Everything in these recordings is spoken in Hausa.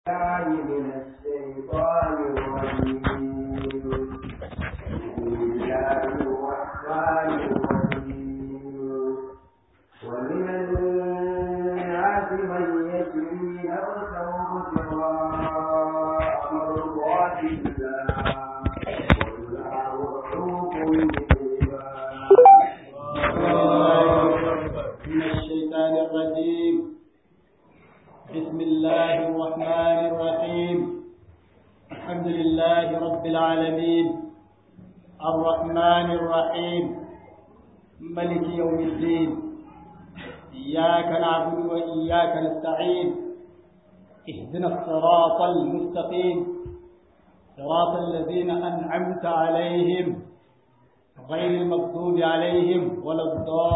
بالله من الشيطان الرجيم بسم الله الرحمن الرحيم ومن الناس من يشري نفسه ابتغاء مرضات الله والله رؤوف بالعباد من الشيطان الرجيم بسم الله الرحمن الرحيم الحمد لله رب العالمين الرحمن الرحيم ملك يوم الدين إياك نعبد وإياك نستعين اهدنا الصراط المستقيم صراط الذين أنعمت عليهم غير المغضوب عليهم ولا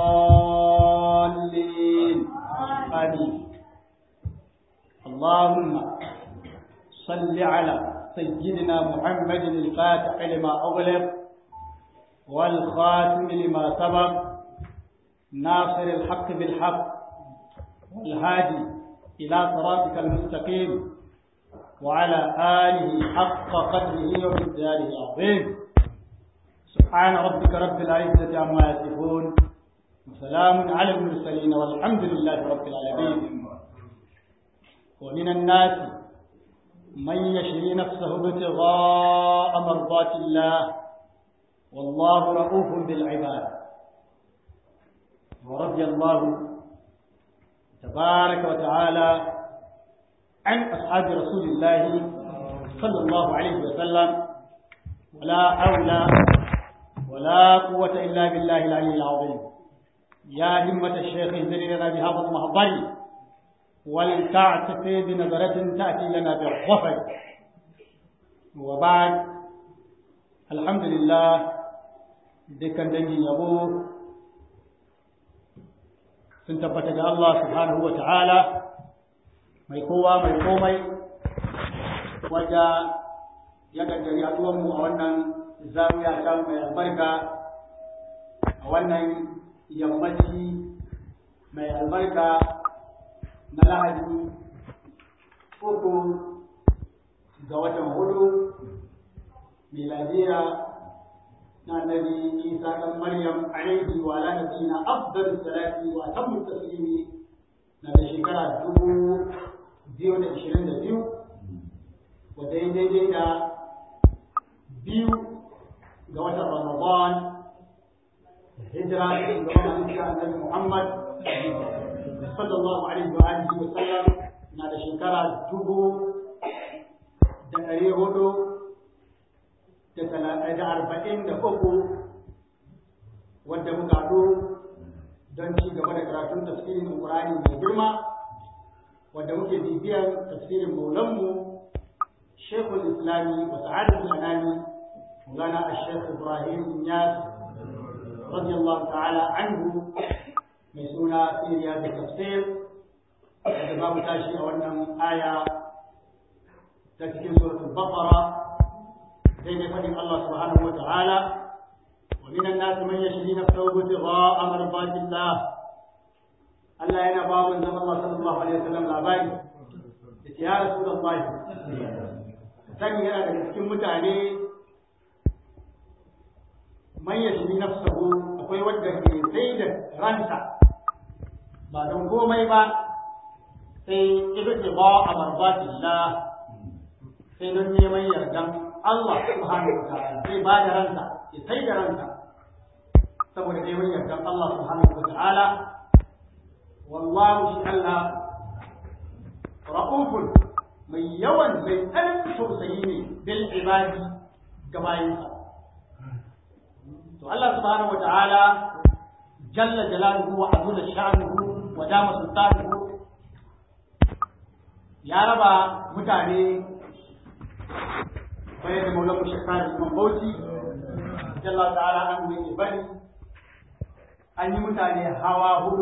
الضالين آمين اللهم صل على سيدنا محمد الفاتح لما أغلق والخاتم لما سبق ناصر الحق بالحق والهادي إلى صراطك المستقيم وعلى آله حق قدره ومقداره العظيم سبحان ربك رب العزة عما يصفون وسلام على المرسلين والحمد لله رب العالمين ومن الناس من يشري نفسه ابتغاء مرضات الله والله رؤوف بالعباد ورضي الله تبارك وتعالى عن أصحاب رسول الله صلى الله عليه وسلم ولا حول ولا قوة إلا بالله العلي العظيم يا همة الشيخ اهدني لنا بهذا المحضر ولتعتف بنظرة تأتي لنا بالظفر وبعد الحمد لله dukkan dangin yabo sun tabbata ga Allah subhanahu wa ta'ala mai kowa mai komai wadda ya gaggari mu a wannan zawiya ta mai albarka a wannan yammaci mai albarka na lahadi uku ga watan hudu miladiya na nabi isa dan maryam alaihi wa ala nabiyina afdal salati wa atammu taslimi na da shekara dubu biyu da ishirin da biyu wadda ya daidai da biyu ga watan ramadan hijira da shugaban annabi muhammad sallallahu alaihi wa alihi wa sallam na da shekara dubu da ɗari hudu da talatin da arba'in da uku wadda muka haɗu don ci gaba da karatun tafsirin Qur'ani mai girma wadda muke bibiyar tafsirin maulanmu Sheikhul Islami wa Sa'adatul Anani Maulana Sheikh Ibrahim Inyas radiyallahu ta'ala anhu mai suna siriya da tafsir da za mu tashi a wannan aya ta cikin suratul baqara daidai fadin Allah subhanahu wa ta'ala wa minan nas man yashri nafsahu ibtigha'a mardatillah Allah yana ba mun zaman Allah sallallahu alaihi wasallam labari da ya rasulullahi sani yana daga cikin mutane man yashri nafsahu akwai wanda ke sai da ranta ba don komai ba sai ibti ba a marbatillah sai don neman yardan Allah subhanahu wa ta'ala sai ba da ransa ya sai da ransa saboda neman yardan Allah subhanahu wa ta'ala wallahu shi Allah ra'ufun mai yawan mai tsananin tausayi ne bil ibadi ga bayinsa to Allah subhanahu wa ta'ala jalla jalaluhu wa azula sha'nuhu wa dama sultanuhu ya raba mutane bayan da maulamu shekara imam bauchi jalla ta'ala an mai bari an yi mutane hawa hudu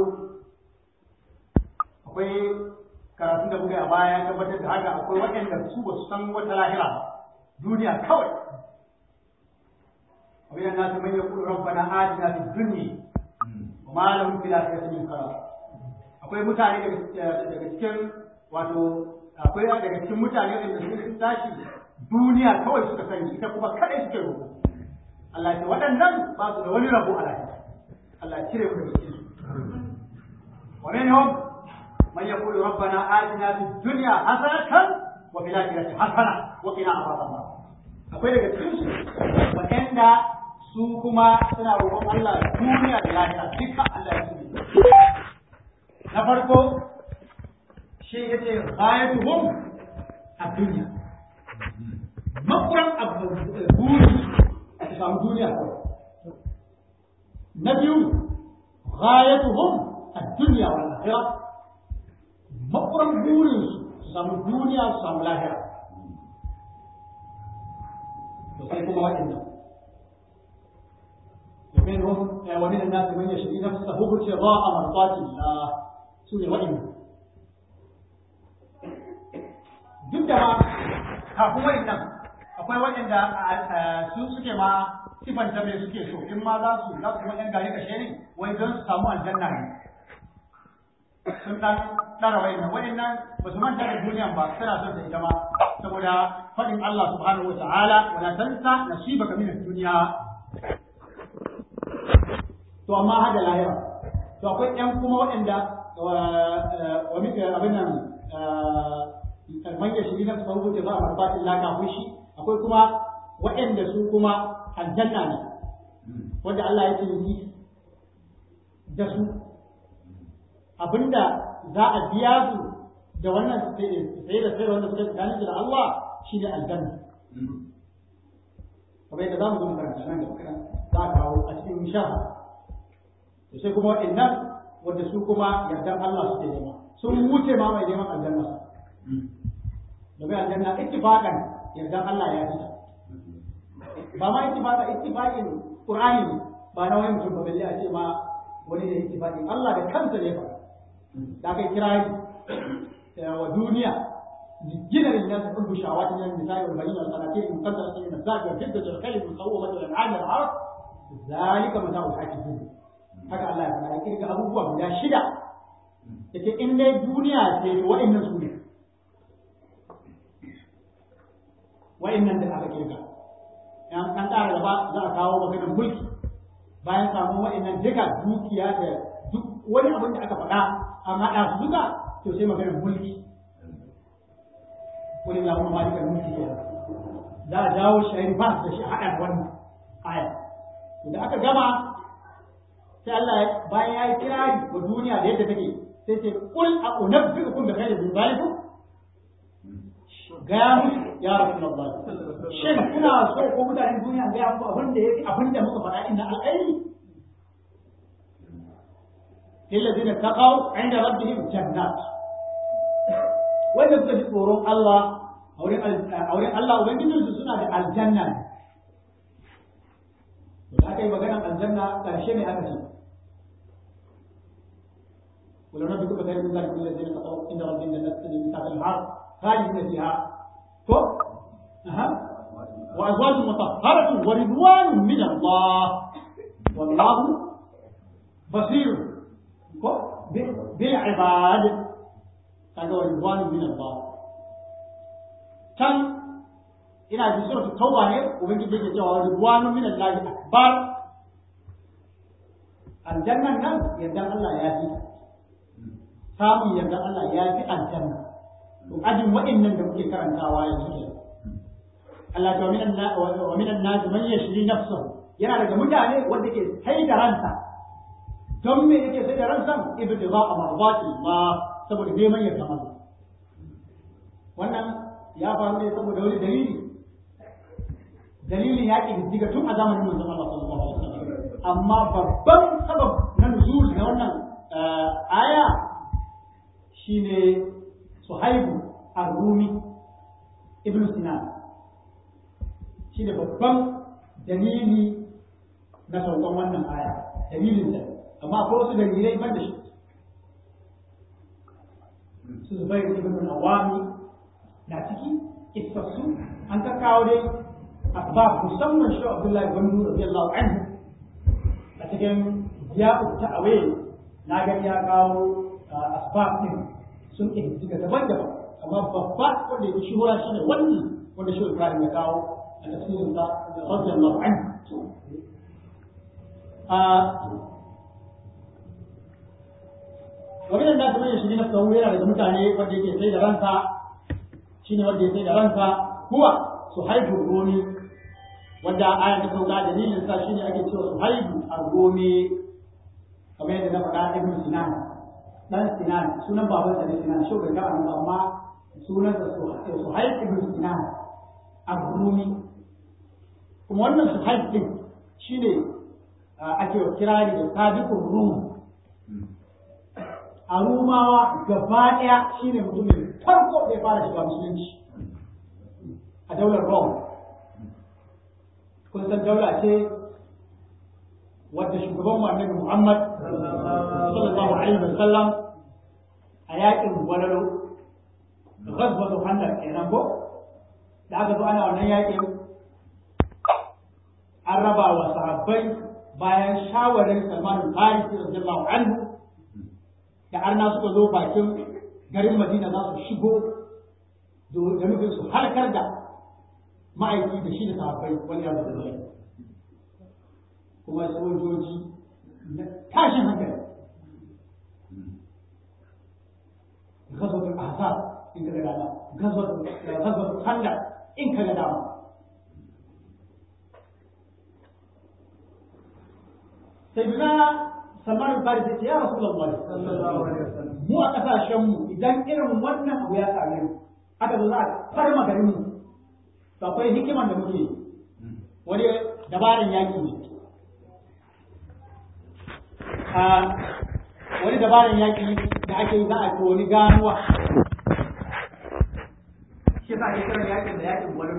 akwai karatun da muka a baya tabbatar da haka akwai waɗanda su ba su san wata lahira ba duniya kawai abin da nasu manyan kudu rabbana atina fid dunya wa ma lahum fil akhirati min khalaq akwai mutane daga cikin wato akwai daga cikin mutane wanda sun tashi duniya kawai suka sani ita kuma kadai suke roƙo Allah ya ce waɗannan ba su da wani rabo a lafiya Allah ya cire mu daga cikin su wa minhum man yaqulu rabbana atina fid dunya hasanatan wa fil akhirati hasana wa qina adhaban nar akwai daga cikin su waɗanda su kuma suna roƙon Allah duniya da lafiya duka Allah ya tsare na farko shi yace ghayatuhum a duniya makuran abu buri a samu duniya na biyu ghayatuhum a duniya wal akhirah makuran burin su samu duniya su samu lahira to sai kuma waɗannan ومنهم ومن الناس من يشري نفسه ابتغاء مرضات الله سورة وإن duk da ma kafin wa'annan akwai waɗanda su suke ma sifanta me suke so in ma za su za su wajen gari kashe ne wai don su samu aljanna ne sun dan ɗara wa'annan wa'annan ba su manta da duniyan ba suna son ta ita ma saboda faɗin Allah subhanahu wa ta'ala wala tansa nasibaka min ad-dunya to amma hada lahira to akwai ƴan kuma waɗanda wa mika abin nan man ya shiri na su rubuta ba a marfatin laka shi akwai kuma waɗanda su kuma aljanna ne wanda Allah ya ce ni da su abinda za a biya su da wannan sai da sai wanda suka tsakanin da Allah shine aljanna kamar yadda za mu zo mu karanta nan da za a kawo a cikin shafa to sai kuma waɗannan wanda su kuma yardan Allah suke nema sun wuce ma mai neman aljanna domin aljanna ittifaqan yardan Allah ya fita ba ma ittifaqa ittifaqin qur'ani ba na wani mutum ba balle a ce ma wani ne ittifaqin Allah da kansa ne fa da kai kira wa duniya جنا للناس حب شهوات من النساء والبنين والقناطير المقدرة من الذهب والفضة والخيل المسومة والأنعام والحرث ذلك متاع الحياة الدنيا haka Allah ya faɗa ya kirga abubuwa guda shida yace in dai duniya ce to wa'annan su ne wa'annan da aka kirga yan an ƙara gaba za a kawo maganar mulki bayan samun wa'annan duka dukiya da duk wani abin da aka faɗa an haɗa su duka to sai maganar mulki wani na kuma malikar mulki ke za a jawo shayin ba da shi a haɗa da wannan aya da aka gama sai Allah bayan ya yi kirari wa duniya da yadda take sai ce kul a unabbiukum bi khairin min zalikum gaya musu ya rasulullah shin kuna so ko mutanen duniya gaya muku abin da yake abin da muka faɗa inna alƙairi lillazina taqaw inda rabbihim jannat wanda suka ji tsoron Allah a wurin Allah ubangijinsu suna da aljanna ne da aka yi maganar aljanna ƙarshe mai aka ce ولو نبي كتب من ذلك الذين كفروا عند ربهم جنات تجري من تحت الانهار خالدين فيها كف أها وأزواج مطهرة ورضوان من الله والله بصير كف بالعباد هذا ورضوان من الله كان ina ji suratul tauba ne ubangiji yake cewa ridwanu min allahi akbar aljannan nan yadda Allah ya fi samun yadda Allah ya fi aljanna to ajin wa'annan da muke karantawa yanzu ne Allah ta min wa min an-nas man yashri nafsahu yana daga mutane wanda ke sai da ransa don me yake sai da ransa ibtiga mardati ma saboda neman yarda Allah wannan ya faru ne saboda wani dalili dalilin ya ƙididdiga tun a zamanin manzon Allah sallallahu alaihi wasallam amma babban sabab na nuzul na wannan aya shine Suhaibu Ar-Rumi Ibn Sinan shine babban dalili na saukan wannan aya dalilin sa amma akwai wasu dalilai ban da shi su Zubair ibn Awami na ciki isassu an ka kawo dai asbab musamman shi Abdullahi bin Nur radiyallahu anhu a cikin ya'u ta'awil na ga ya kawo asbab din sun ihtiga daban-daban amma babba wanda yake shuhura shine wannan wanda shi Ibrahim ya kawo a tafsirin sa radiyallahu anhu a wani da kuma ya shiri na kawo yana daga mutane wanda yake sai da ransa shine wanda ya sai da ransa kuwa su haifu romi wanda aya ta sauka dalilin sa shine ake cewa su haifu a romi kamar yadda na faɗa ibn sinan dan sinan sunan babansa ne sinan shi bai ga amma sunansa Suhaib ibn Sinan Abrumi kuma wannan Suhaib din shine ake kirari da sabiqur rum a rumawa gaba daya shine mutumin farko da ya fara shiga musulunci a daular Rome kun san daula ce wadda shugaban annabi Muhammad sallallahu alaihi wasallam a yakin walalo ghazwatu khandaq kenan ko da aka zo ana wannan yakin an raba wa sahabbai bayan shawarin Salman al-Farisi radiyallahu anhu da arna suka zo bakin garin Madina za su shigo da nufin su halkar da ma'aiki da shi da sahabbai wani ya zuwa kuma sojoji na tashin hankali ghazwatul ahzab in ka ga dama gazwatu kanda in ka ga dama sai na salman al-farisi ce ya rasulullah mu a kasashen mu idan irin wannan abu ya same mu aka zo za a farma garin mu to akwai hikiman da muke wani dabaran yaki ne a wani dabaran yaki da ake yi za a wani ganuwa shi yasa ake kiran yakin da yakin gwalolo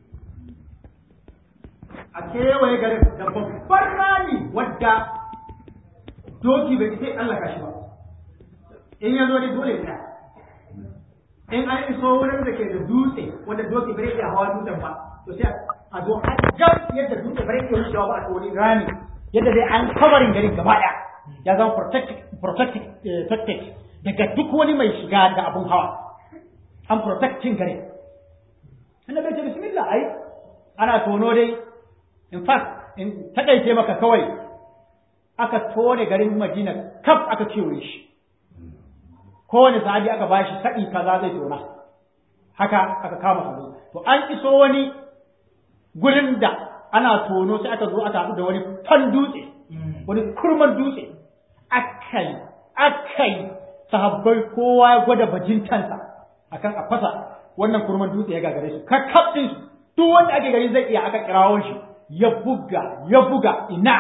a kewaye garin da babban rami wadda doki bai sai Allah shi ba in ya zo ne dole ya in an iso wurin da ke da dutse wanda doki bai iya hawa dutsen ba to sai a zo a jan yadda dutse bai iya wucewa ba a wani rami yadda dai an kabarin garin gaba daya ya zama protected daga duk wani mai shiga da abun hawa an protecting garin annabi ce bismillah ai ana tono dai in fact in takaice maka kawai aka tone garin Madina kaf aka kewaye shi kowane sahabi aka bashi sa'i kaza zai tona haka aka kama su to an iso wani gurin da ana tono sai aka zo aka haɗu da wani fan dutse wani kurman dutse akai akai sahabbai kowa ya gwada bajintansa akan a fasa wannan kurman dutse ya gagare su kakkaf din su duk wanda ake gari zai iya aka kirawo shi ya buga ya buga ina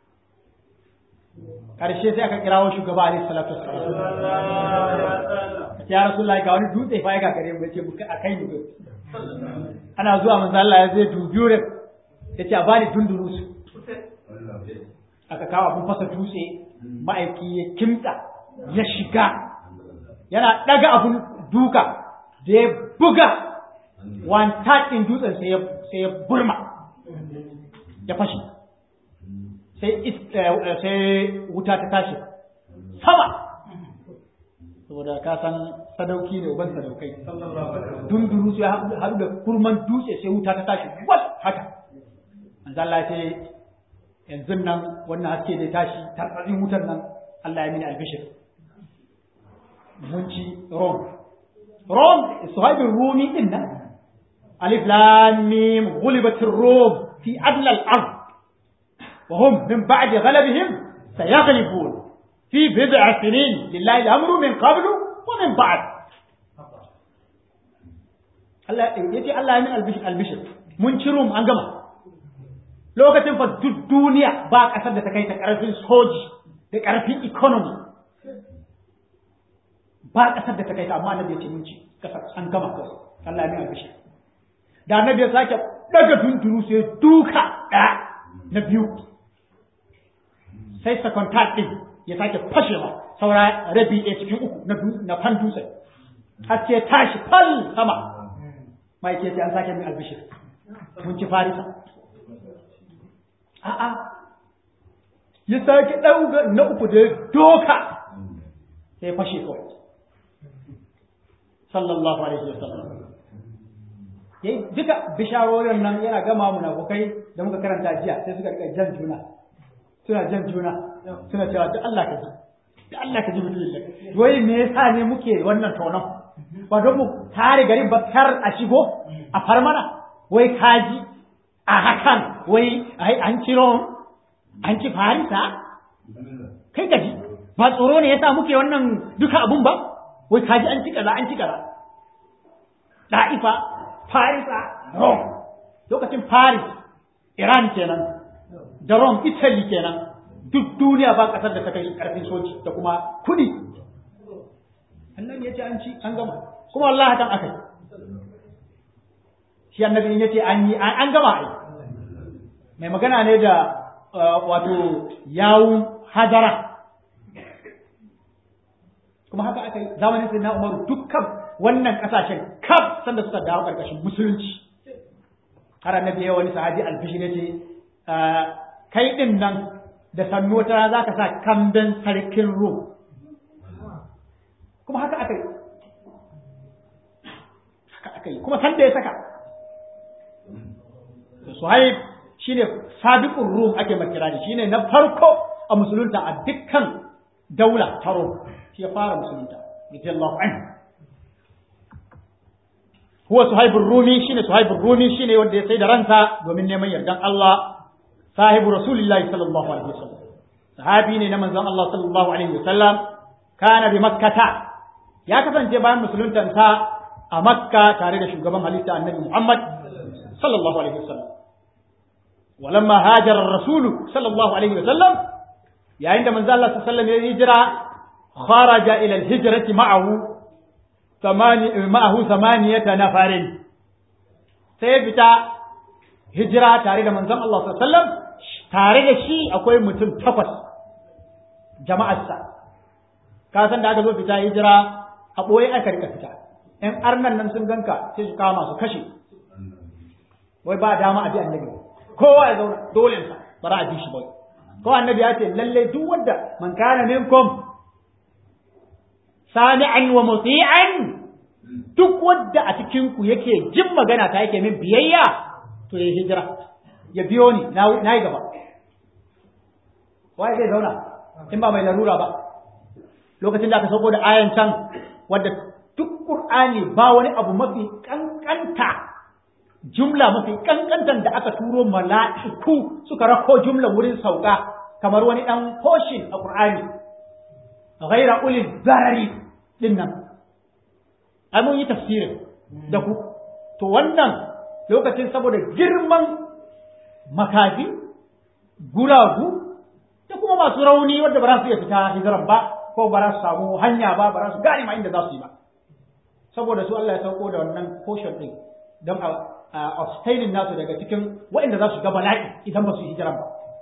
karshe sai aka kirawo shugaba alaihi salatu wassalam ya rasulullahi ga wani dutse fa ya gagare mu yace muka akai mu ana zuwa manzo Allah ya zai dubi wurin yace a bani dunduru su aka kawo abun fasa dutse ma'aiki ya kimta ya shiga yana daga abun duka da ya buga one third ɗin dutsen sai ya burma ya fashe sai wuta ta tashi sama saboda ka san sadauki ne uban sadaukai dunduru sai haɗu da kurman dutse sai wuta ta tashi wal haka manzo Allah sai yanzu nan wannan haske da tashi tarbatsin wutar nan Allah ya mini albishir mun ci rom rom suhaibin rumi din nan alif lam mim ghulibatir rum fi adla al-ard وهم من بعد غلبهم سيغلبون في بضع سنين لله الأمر من قبل ومن بعد Allah yace Allah ya min albishir albishir mun ci rum an gama lokacin fa duk duniya ba kasar da ta kai ta karfin soji da karfin economy ba kasar da ta kai ta amma annabi yace mun ci kasar an gama kawai Allah ya min albishir da annabi ya sake daga dunduru sai duka ɗaya na biyu sai second third din ya sake fashewa saura rabi a cikin uku na na fan dutse har sai tashi fal sama mai ke sai an sake min albishir mun ci farisa a'a ya sake dauga na uku da doka sai fashe kawai sallallahu alaihi wasallam yayi duka bisharorin nan yana gama munafukai da muka karanta jiya sai suka rika jan juna suna jan juna suna cewa da Allah ka ji da Allah ka ji mutum wai me yasa ne muke wannan tonon ba don mu tare garin ba kar a shigo a far mana wai kaji a hakan wai ai an ciro an ci farisa kai gaji ba tsoro ne yasa muke wannan duka abun ba wai kaji an ci kaza an ci kaza da'ifa farisa rome lokacin paris iran kenan da rome italy kenan duk duniya ba kasar da ta kai karfin soji da kuma kudi annabi ya ce an ci an gama kuma wallahi hakan akai shi annabi ya ce an yi an gama ai mai magana ne da wato yawun hajara kuma haka aka yi zamanin sai na umaru dukkan wannan kasashen kaf sanda suka dawo karkashin musulunci har annabi ya wani sahabi alfishi ne ce kai din nan da sannu wata za ka sa kamben sarkin rum kuma haka aka yi haka aka yi kuma sanda ya saka suhaib shine sabiqur rum ake makira da shine na farko a musulunta a dukkan daula ta rum shi ya fara musulunta radiyallahu anhu huwa suhaibur rumi shine suhaibur rumi shine wanda ya sai da ransa domin neman yardan Allah sahibu rasulillahi sallallahu alaihi wasallam sahabi ne na manzon Allah sallallahu alaihi wasallam kana bi makkata ya kasance bayan musuluntansa a makka tare da shugaban halitta annabi muhammad sallallahu alaihi wasallam walamma hajara rasulu sallallahu alaihi wasallam yayin da manzo Allah sallallahu alaihi wasallam ya hijira kharaja ila al-hijrati ma'ahu ثمانية معه ثمانية نفر sai fita hijira tare da manzon Allah sallallahu alaihi wasallam tare da shi akwai mutum takwas jama'arsa ka san da aka zo fita hijira a boye aka rika fita in arnan nan sun ganka sai su kama su kashe wai ba dama a bi annabi kowa ya zauna dole sa bara a bi shi bai ko annabi ya ce lalle duk wanda man kana minkum sami'an wa muti'an duk wanda a cikin ku yake jin magana ta yake min biyayya to ya hijira ya biyo ni na yi gaba waye zai zauna in ba mai larura ba lokacin da aka sauko da ayan can wadda duk qur'ani ba wani abu mafi kankanta jumla mafi kankantan da aka turo mala'iku suka rako jumla wurin sauka kamar wani dan portion a qur'ani ghaira ulil zarari din nan ai mun yi tafsirin da ku to wannan lokacin saboda girman makafi guragu da kuma masu rauni wanda ba za su iya fita hijiran ba ko ba za su samu hanya ba ba za su gane ma inda za su yi ba saboda su Allah ya sauko da wannan portion din don a abstaining nasu daga cikin waɗanda za su ga bala'i idan ba su yi hijiran ba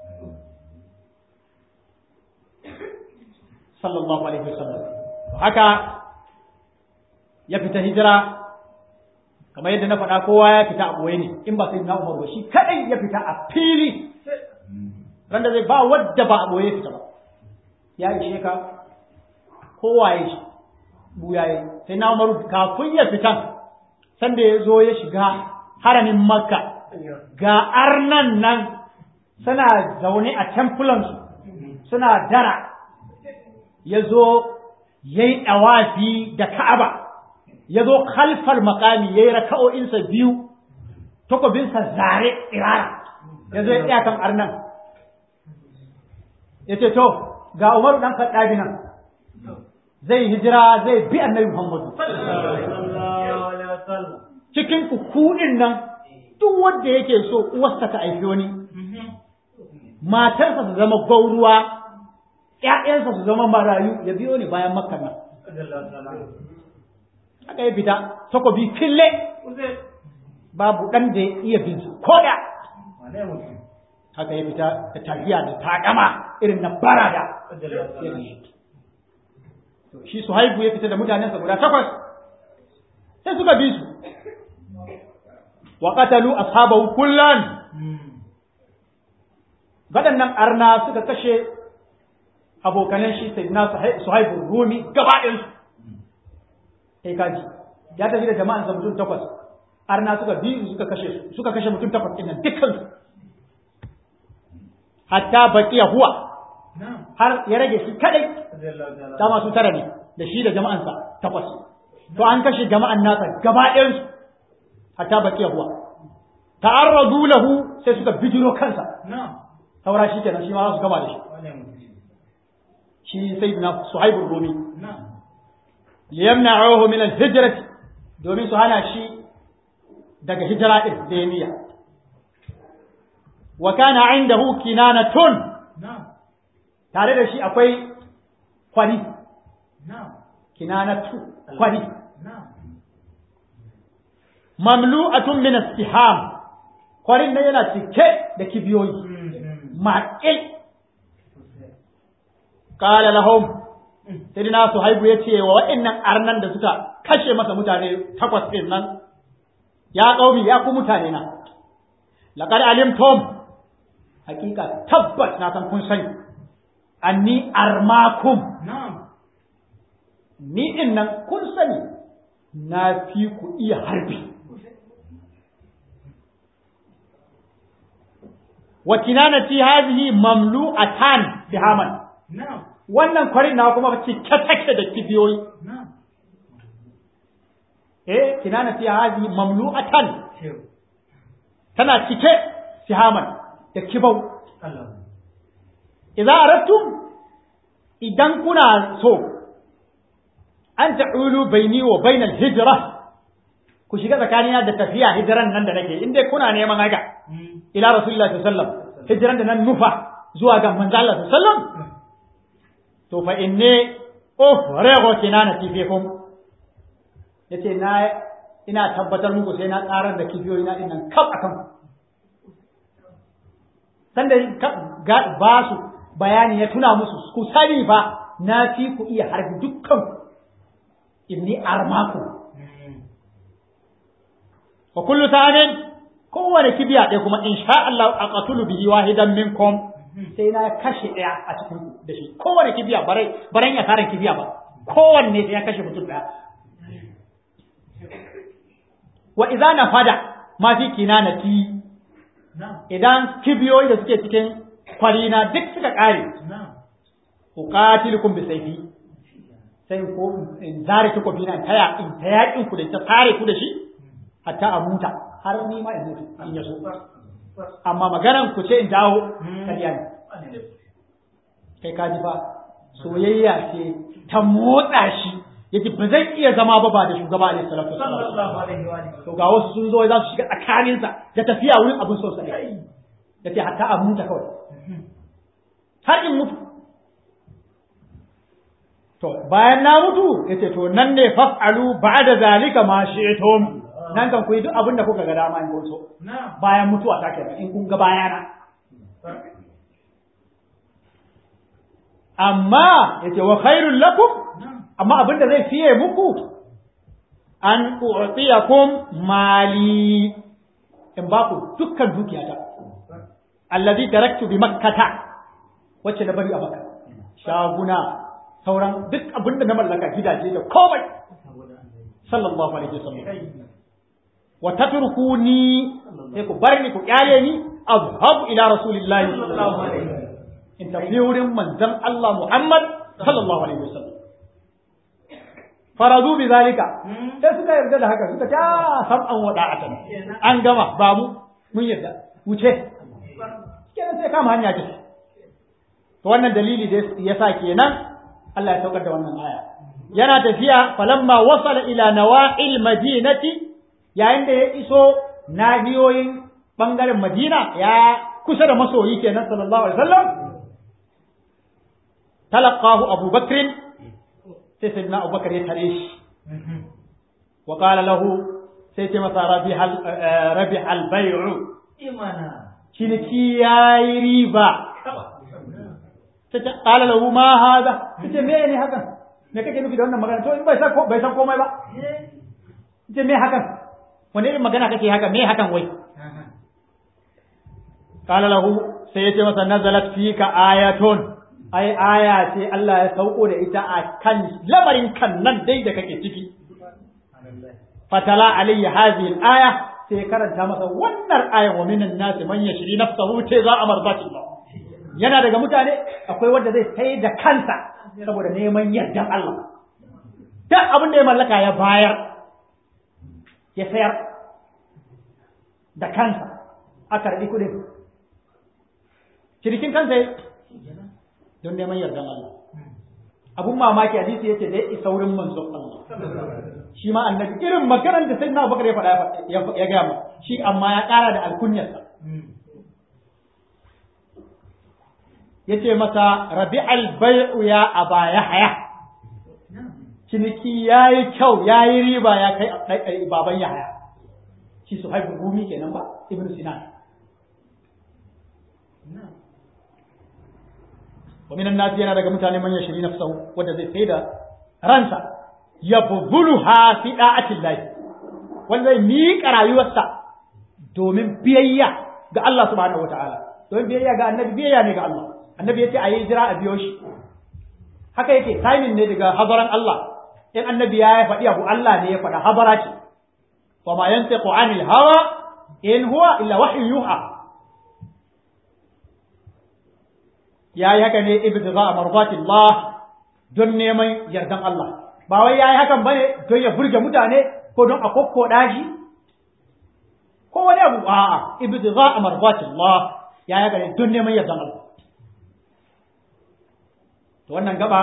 sallallahu alaihi wasallam haka ya fita hijira kamar yadda na faɗa kowa ya fita a ɓoye ne in ba sai na umar ba shi kaɗai ya fita a fili ran da zai ba wadda ba a ɓoye fita ba ya ishe ka kowa ya shi buya ya sai na umar kafin ya fitan sanda ya zo ya shiga haramin makka ga arnan nan suna zaune a tempulansu suna dara ya zo ya yi ɗawafi da ka'aba ya zo kalfar makami ya yi raka'o'insa biyu takobinsa zare tsirara ya zo ya tsaya kan arnan ya ce to ga umaru ɗan kaɗabi nan zai hijira zai bi annabi muhammadu cikin kuɗin nan duk wanda yake so uwarsa ta aifi wani matarsa su zama gauruwa ‘ya'yansa su zama marayu ya biyo ni bayan makka nan aka yi fita takobi kille babu ɗan da ya iya bin su ko da haka ya fita da tafiya da taƙama irin na barada shi su haifu ya fita da mutanensa guda takwas sai suka bi su wa qatalu ashabahu kullan waɗannan arna suka kashe abokanan shi sayyidina suhaibu rumi gaba ɗayansu sai kaji ya tafi da jama'an sa mutum takwas arna suka bi suka kashe su suka kashe mutum takwas din nan dukkan su hatta baqiya huwa har ya rage shi kadai dama su tara ne da shi da jama'an sa takwas to an kashe jama'an nasa gaba ɗayan su hatta baqiya huwa ta'arradu lahu sai suka bijiro kansa saura shi kenan shi ma za su gama da shi shi sayyidina suhaibur rumi liyamna'uhu min al-hijrati domin su hana shi daga hijira din da ya niyya wa kana indahu kinanatun tare da shi akwai kwari kinanatu kwari mamlu'atun min istiham kwarin nan yana cike da kibiyoyi maƙil qala lahum sayyidina suhaibu yace wa wa'annan arnan da suka kashe masa mutane takwas din nan ya qaumi ya ku mutane na laqad alimtum hakika tabbas na san kun sani anni armakum ni din nan kun sani na fi ku iya harbi wa kinanati hadhihi mamlu'atan bihaman wannan kwarin na kuma cike take da kibiyoyi eh kinanati hadhihi mamlu'atan tana cike sihaman da kibau idza aradtum idan kuna so an ta'ulu baini wa bainal hijra ku shiga tsakanina da tafiya hijiran nan da nake in dai kuna neman haka ila rasulullahi sallallahu alaihi wasallam hijiran da nan nufa zuwa ga manzo Allah sallallahu alaihi wasallam to fa inni ufrigu kinanati fikum yace na ina tabbatar muku sai na tsarar da kibiyoyi na dinnan kaf akan sanda ga ba su bayani ya tuna musu ku sani fa na fi ku iya harbi dukkan inni armaku wa kullu sa'anin kowane kibiya ɗaya kuma in sha Allah a qatulu bihi wahidan minkum sai na kashe ɗaya a cikin da shi kowane kibiya barai baran ya tarin kibiya ba kowanne sai ya kashe mutum ɗaya wa idza nafada ma fi kinanati idan kibiyoyi da suke cikin kwarina duk suka ƙare uqatilukum bi sayfi sai ko in zare takobi na taya in ta yakin ku da ta sare ku da shi hatta a muta har ni ma in mutu in yaso amma maganan ku ce in dawo kariya ne kai ka ji fa soyayya ce ta motsa shi yace ba zai iya zama ba ba da shugaba alaihi salatu wasallam to ga wasu sun zo za su shiga tsakanin sa da tafiya wurin abin so sai yace hatta a muta kawai har in mutu to bayan na mutu yace to nan ne faf'alu ba'da zalika ma shi'tum nan kan ku yi duk abin da kuka ga dama in kun so bayan mutuwa ta kenan in kun ga bayana amma yace wa khairul lakum amma abin da zai fiye muku an u'tiyakum mali in ba ku dukkan dukiyata alladhi taraktu bi makkata wacce na bari a makka shaguna sauran duk abin da na mallaka gidaje da komai sallallahu alaihi wasallam wa tatrukuni sai ku bar ni ku kyale ni azhabu ila rasulillahi sallallahu alaihi wasallam in tafi wurin manzon Allah Muhammad sallallahu alaihi wasallam faradu bi zalika sai suka yarda da haka suka ta sam'an wada'atan an gama babu mun yarda wuce kenan sai kama hanya ce to wannan dalili da yasa kenan Allah ya saukar da wannan aya yana tafiya falamma wasala ila nawa'il madinati yayin da ya iso nahiyoyin bangaren Madina ya kusa da masoyi kenan sallallahu alaihi wasallam talaqahu Abu Bakr sai sayyidina Abu Bakr ya tare shi wa qala lahu sai ce masa rabihal rabihal bay'u imana ciniki yayi riba sai ta qala lahu ma hada sai me ne hakan me kake nufi da wannan magana to in bai san bai san komai ba sai me hakan wani irin magana kake haka me hakan wai qala lahu sai ya ce masa nazalat fika ayatun ai aya ce Allah ya sauko da ita a kan lamarin kan nan dai da kake ciki fatala alayhi hadhihi al-aya sai karanta masa wannan ayan wa minan nasi man yashri nafsahu ta za amardati yana daga mutane akwai wanda zai sai da kansa saboda neman yardan Allah duk abin da ya mallaka ya bayar ya sayar da kansa a karɓi kuɗin cinikin kansa don neman yardan Allah abun mamaki hadisi yace da ya isa wurin manzon Allah shi ma annabi irin maganar da sayyidina Abubakar ya faɗa ya gaya ma shi amma ya ƙara da alkunyarsa yace masa rabi'al bai'u ya aba yahya ciniki yayi kyau yayi riba ya kai baban yahya shi su haifu gumi kenan ba ibnu sinan wa minan nasi yana daga mutane man yashri nafsahu wanda zai sai da ransa yabdhuluha fi da'atil lahi wanda zai miƙa rayuwarsa domin biyayya ga Allah subhanahu wataala domin biyayya ga annabi biyayya ne ga Allah annabi yace ayi jira a biyo shi haka yake timing ne daga hadaran Allah in annabi ya faɗi abu Allah ne ya faɗa habara ce wa ma yantiqu anil hawa in huwa illa wahyu yuha ya yi haka ne ibtiza a marbatillah don neman yardan Allah ba wai ya yi hakan bane don ya burge mutane ko don a kokkoda shi ko wani abu a'a ibtiza a marbatillah ya yi haka ne don neman yardan Allah to wannan gaba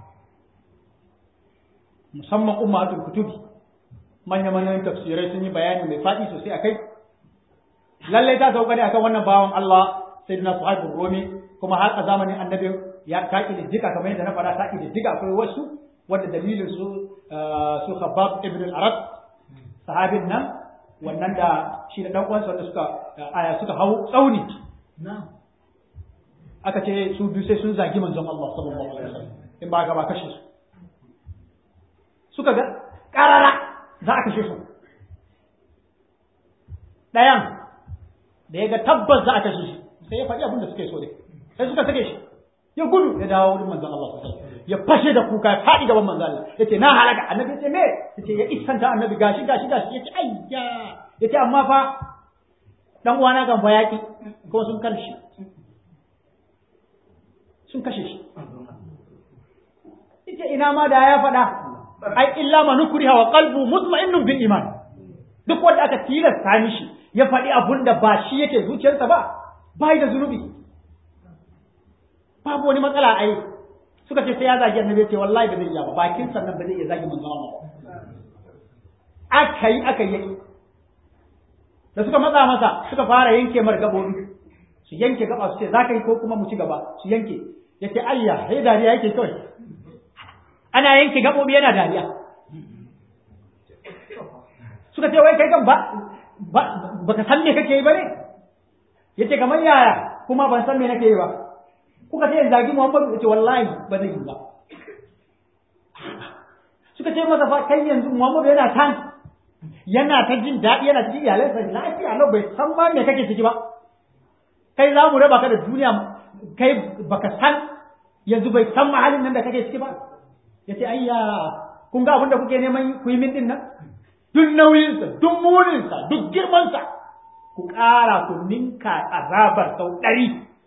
musamman ummatul kutubi manya-manyan tafsirai sun yi bayani mai faɗi sosai akai lallai ta sauka ne akan wannan bawan Allah sayyidina Suhaib Rumi kuma har a zamanin annabi ya ta diga kamar yadda na faɗa ta diga akwai wasu wanda dalilin su su Khabbab ibn al-Arab sahabin nan wannan da shi da dan uwansa wanda suka aya suka hau tsauni aka ce su biyu sai sun zagi manzon Allah sallallahu alaihi wasallam in ba ga ba kashe su suka ga karara za a kashe su ɗayan da ya ga tabbas za a kashe shi sai ya faɗi abin da suke so dai sai suka sake shi ya gudu ya dawo wurin manzon Allah sallallahu alaihi wasallam ya fashe da kuka ya faɗi gaban manzon Allah yace na halaka annabi yace me yace ya isanta annabi gashi gashi gashi yace ayya yace amma fa dan uwana kan bayaki ko sun kashe sun kashe shi yace ina ma da ya faɗa ai illa ma nukriha wa qalbu mutma'innun bil iman duk wanda aka tilasta mishi ya faɗi abun da ba shi yake zuciyarsa ba bai da zunubi babu wani matsala ai suka ce sai ya zagi annabi ce wallahi ba zai iya ba bakin sannan ba zai iya zagi manzo Allah aka yi aka yi da suka matsa masa suka fara yanke mar gabobi su yanke gaba su ce za ka yi ko kuma mu ci gaba su yanke yace ayya sai dariya yake kawai ana yanke gabobi yana dariya suka ce wai kai kan ba baka san me kake yi ba ne yace kamar yaya kuma ban san me nake yi ba kuka ce zagi Muhammadu yace wallahi ba zai yi ba suka ce masa fa kai yanzu Muhammadu yana tan yana ta jin daɗi yana cikin iyalansa lafiya lau bai san ma me kake ciki ba kai za mu raba ka da duniya kai baka san yanzu bai san mahalin nan da kake ciki ba yace ayya kun ga abin da kuke neman ku yi min din nan duk nauyinsa duk muninsa duk girmansa ku ƙara ku ninka azabar sau ɗari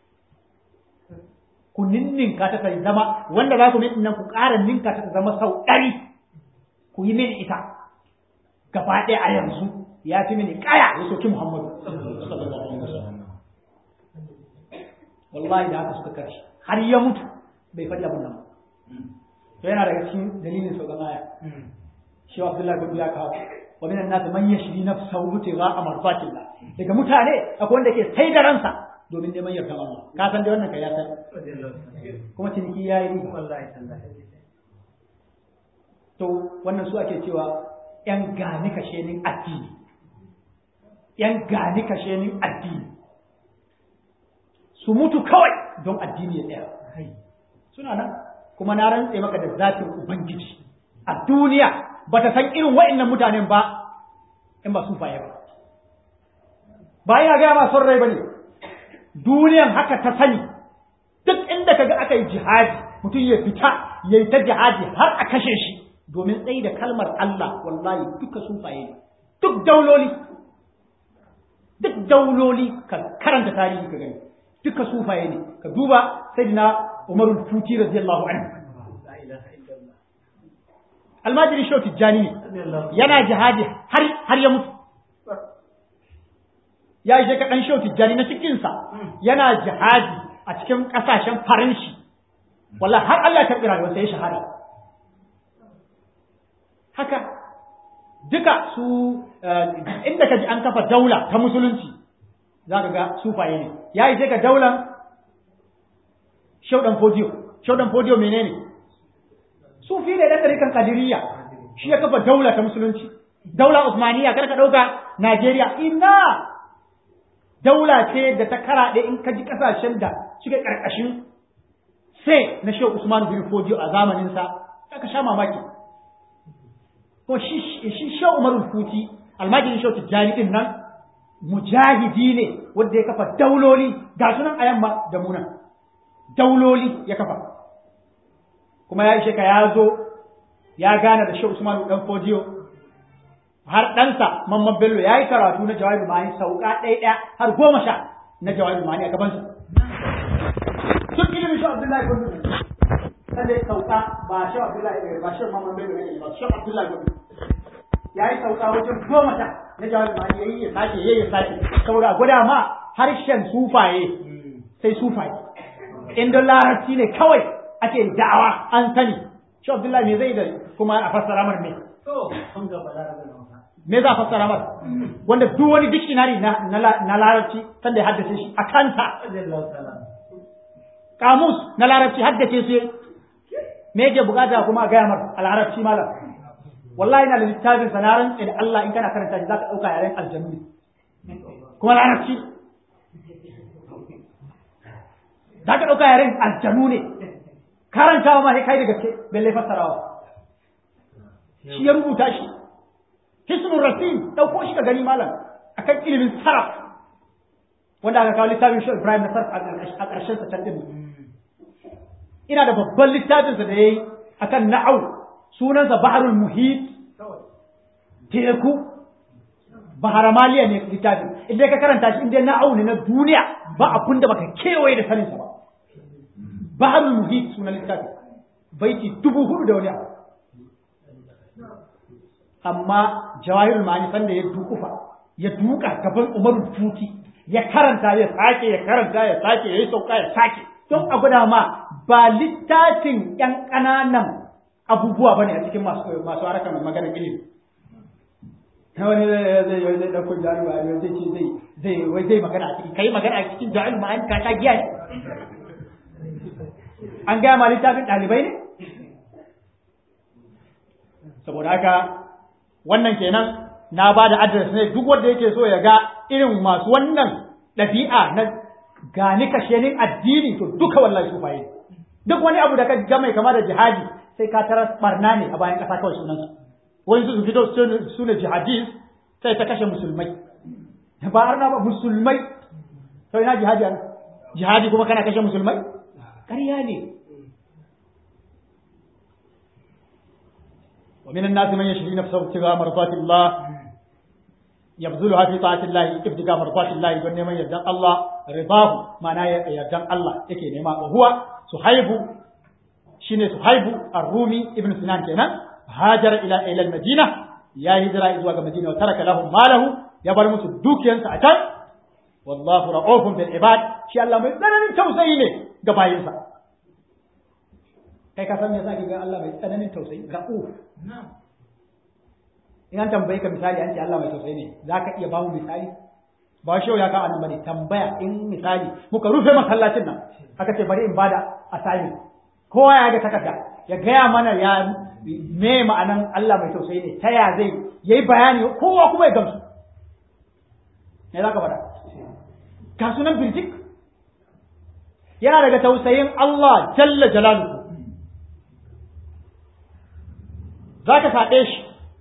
ku ninninka ta ta zama wanda za ku min nan ku ƙara ninka ta ta zama sau ɗari ku yi mini ita gaba ɗaya a yanzu ya fi mini ƙaya ya soki Muhammadu wallahi da haka suka karshe har ya mutu bai faɗi abin nan to yana daga cikin dalilin sauƙan aya shi wa Abdullahi bin ya kawo wa minan nas man yashri nafsahu mutiga amarfatillah daga mutane akwai wanda ke sai da ransa domin neman yardan Allah ka san da wannan kai ya san kuma ciniki yayi riba wallahi to wannan su ake cewa yan gani kashenin addini yan gani kashenin addini su mutu kawai don addini ya tsaya suna nan kuma na rantse maka da zatin ubangiji a duniya ba ta san irin wa'annan mutanen ba in ba sun faye ba ba ina gaya ma son rai ba ne duniyan haka ta sani duk inda kaga aka yi jihadi mutum ya fita ya yi ta jihadi har a kashe shi domin tsayi da kalmar Allah wallahi duka sufaye ne duk dauloli duk dauloli ka karanta tarihi ka gani duka sufaye ne ka duba sayyidina Umar al-Futi radiyallahu anhu almajiri shau tijjani ne yana jihadi har har ya mutu ya yi ka dan shau tijjani na cikinsa yana jihadi a cikin kasashen faranshi wallahi har Allah ya karɓi rayuwarsa ya shahada haka duka su inda ka ji an kafa daula ta musulunci za ka ga sufaye ne ya yi sai ka daular shaudan fodiyo shaudan fodiyo menene sufi ne da ɗarikan kadiriya shi ya kafa daula ta musulunci daula usmaniya kar ka ɗauka najeriya ina daula ce da ta karaɗe in ka ji ƙasashen da suke ƙarƙashin sai na shehu usman bin fodiyo a zamaninsa ka sha mamaki ko shi shi Umar Futi almajirin Shehu Tijjani din nan mujahidi ne wanda ya kafa dauloli ga sunan a yamma da muna dauloli ya kafa kuma ya ishe ka ya zo ya gane da Shehu Usman dan Fodiyo har ɗansa Mamman Bello ya yi karatu na Jawahir Ma'ani sauka ɗaya ɗaya har goma sha na Jawahir Ma'ani a gabansa. Duk ilimin Shehu Abdullahi Gondo sanda ya sauka ba shi Abdullahi ba shi Muhammad Bello ne ba shi Abdullahi Gobe ya yi sauka wajen goma ta na jawar ma ya yi ya sake ya yi sake saboda gwada ma harshen sufaye sai sufaye inda larabci ne kawai ake da'awa an sani shi Abdullahi me zai da kuma a fassara mar me me za a fassara mar wanda duk wani dictionary na na larabci sanda ya haddace shi a kanta kamus na larabci haddace shi me yake bukata kuma a gaya mar a larabci malam wallahi na da littafin sa na rantse da Allah in kana karanta shi zaka dauka yaren aljannu ne kuma larabci zaka dauka yaren aljannu ne karantawa ma sai kai da gaske balle fassarawa shi ya rubuta shi hisnul rasim dauko shi ka gani malam akan ilimin saraf wanda aka kawo littafin shi Ibrahim na sarf a ƙarshen sa can din ina da babban littafinsa da ya yi a kan na'au sunansa baharul muhit teku bahar maliya ne littafin idan ka karanta shi inda na'au ne na duniya ba abun da baka kewaye da saninsa ba baharul muhit sunan littafin baiti dubu hudu da wani abu amma jawahirul ma'ani sanda ya dukufa ya duka gaban umaru futi ya karanta ya sake ya karanta ya sake ya yi sauka ya sake don a gwada ma ba littafin ‘yan ƙananan abubuwa ba ne a cikin masu harkar maganar ilimi. Na wani zai zai zai ɗauko jami'a ne zai ce zai zai wai zai magana a cikin kai magana a cikin jami'a ma'an ka ta giya ne. An gaya ma littafin ɗalibai ne? Saboda haka wannan kenan na ba da adres ne duk wanda yake so ya ga irin masu wannan ɗabi'a na gani kashenin addini to duka wallahi sufaye duk wani abu da ka ga mai kama da jihadi sai ka tarar barna ne a bayan kasa kawai sunansa wani su fito su ne jihadis sai ta kashe musulmai ba arna ba musulmai to ina jihadi an jihadi kuma kana kashe musulmai ƙarya ne ومن الناس من يشري نفسه ابتغاء مرضات الله يبذلها في طاعة الله ابتغاء مرضات الله يقول نيمان يردان الله رضاه معناه يردان الله يكي نيمان وهو صحيب شين صحيب الرومي ابن سنان كنا هاجر إلى إلى المدينة يا هجرة إذ المدينة وترك لهم ماله يبر مسو دوكيان ساعتان والله رؤوف بالعباد شي الله mai tsananin tausayi ne ga bayinsa kai ka san me yasa ga Allah mai tsananin tausayi ra'uf in an tambaye ka misali an ce Allah mai tausayi ne za ka iya bamu misali ba shi ya kawo nan bane tambaya in misali muka rufe masallacin nan aka ce bari in bada assignment kowa ya ga takarda ya gaya mana ya me ma'anan Allah mai tausayi ne ta ya zai yayi bayani kowa kuma ya gamsu me za ka faɗa ga sunan birjik yana daga tausayin Allah jalla jalaluhu za ka saɗe shi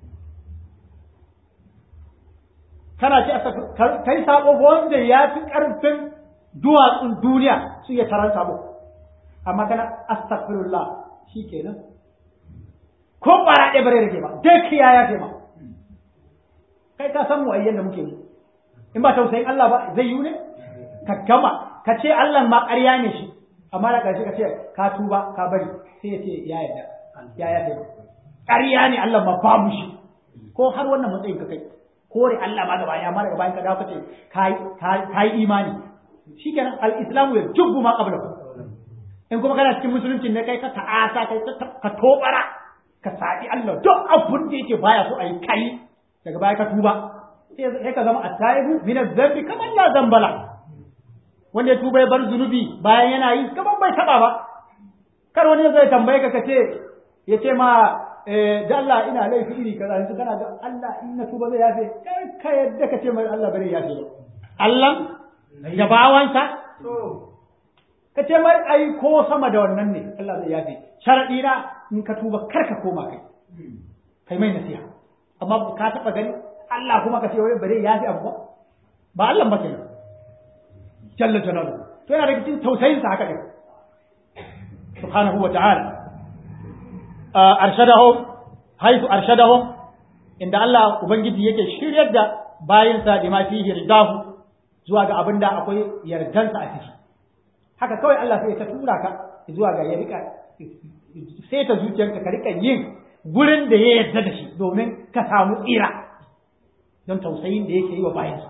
kana ce kai sabo wanda ya fi ƙarfin duwatsun duniya su iya taron sabo amma kana astaghfirullah shi kenan ko bara ɗaya bare rage ba duk ya ya ce ma kai ka san mu ayyan da muke yi in ba tausayin Allah ba zai yi ne ka gama ka ce Allah ma ƙarya ne shi amma da ƙarshe ka ce ka tuba ka bari sai ya ce ya yarda ya ya ce ƙarya ne Allah ma babu shi ko har wannan matsayin ka kai kore Allah ma gaba ya ma daga bayan ka dawo ka ce ka yi imani shikenan al-islamu ya jubbu ma qabla in kuma kana cikin musulunci ne kai ka ta'asa kai ka tobara ka sabi Allah duk abun da yake baya so a yi kai daga baya ka tuba sai ka zama at-taibu min adh-dhanbi kaman la dhanbala wanda ya tuba ya bar zunubi bayan yana yi kaman bai taba ba kar wani zai tambaye ka kace ya ce ma da Allah ina laifi iri kaza yanzu kana ga Allah in na tuba zai yafe kar ka yadda ka ce mai Allah bari yafe ba Allah da bawansa ka ce mai ai ko sama da wannan ne Allah zai yafe sharadi na in ka tuba kar ka koma kai kai mai nasiha amma ka taba gani Allah kuma ka ce wai bare yafe abu ba ba Allah ba kenan jalla jalalu to yana da cikin tausayin sa haka din subhanahu wa ta'ala arshadahum haythu arshadahum inda Allah ubangiji yake shiryar da bayinsa da ma fihi ridahu zuwa ga abinda akwai yardansa a ciki haka kawai Allah sai ta tura ka zuwa ga ya rika sai ta zuciyarka ka rika yin gurin da ya yarda da shi domin ka samu tsira don tausayin da yake yi wa bayinsa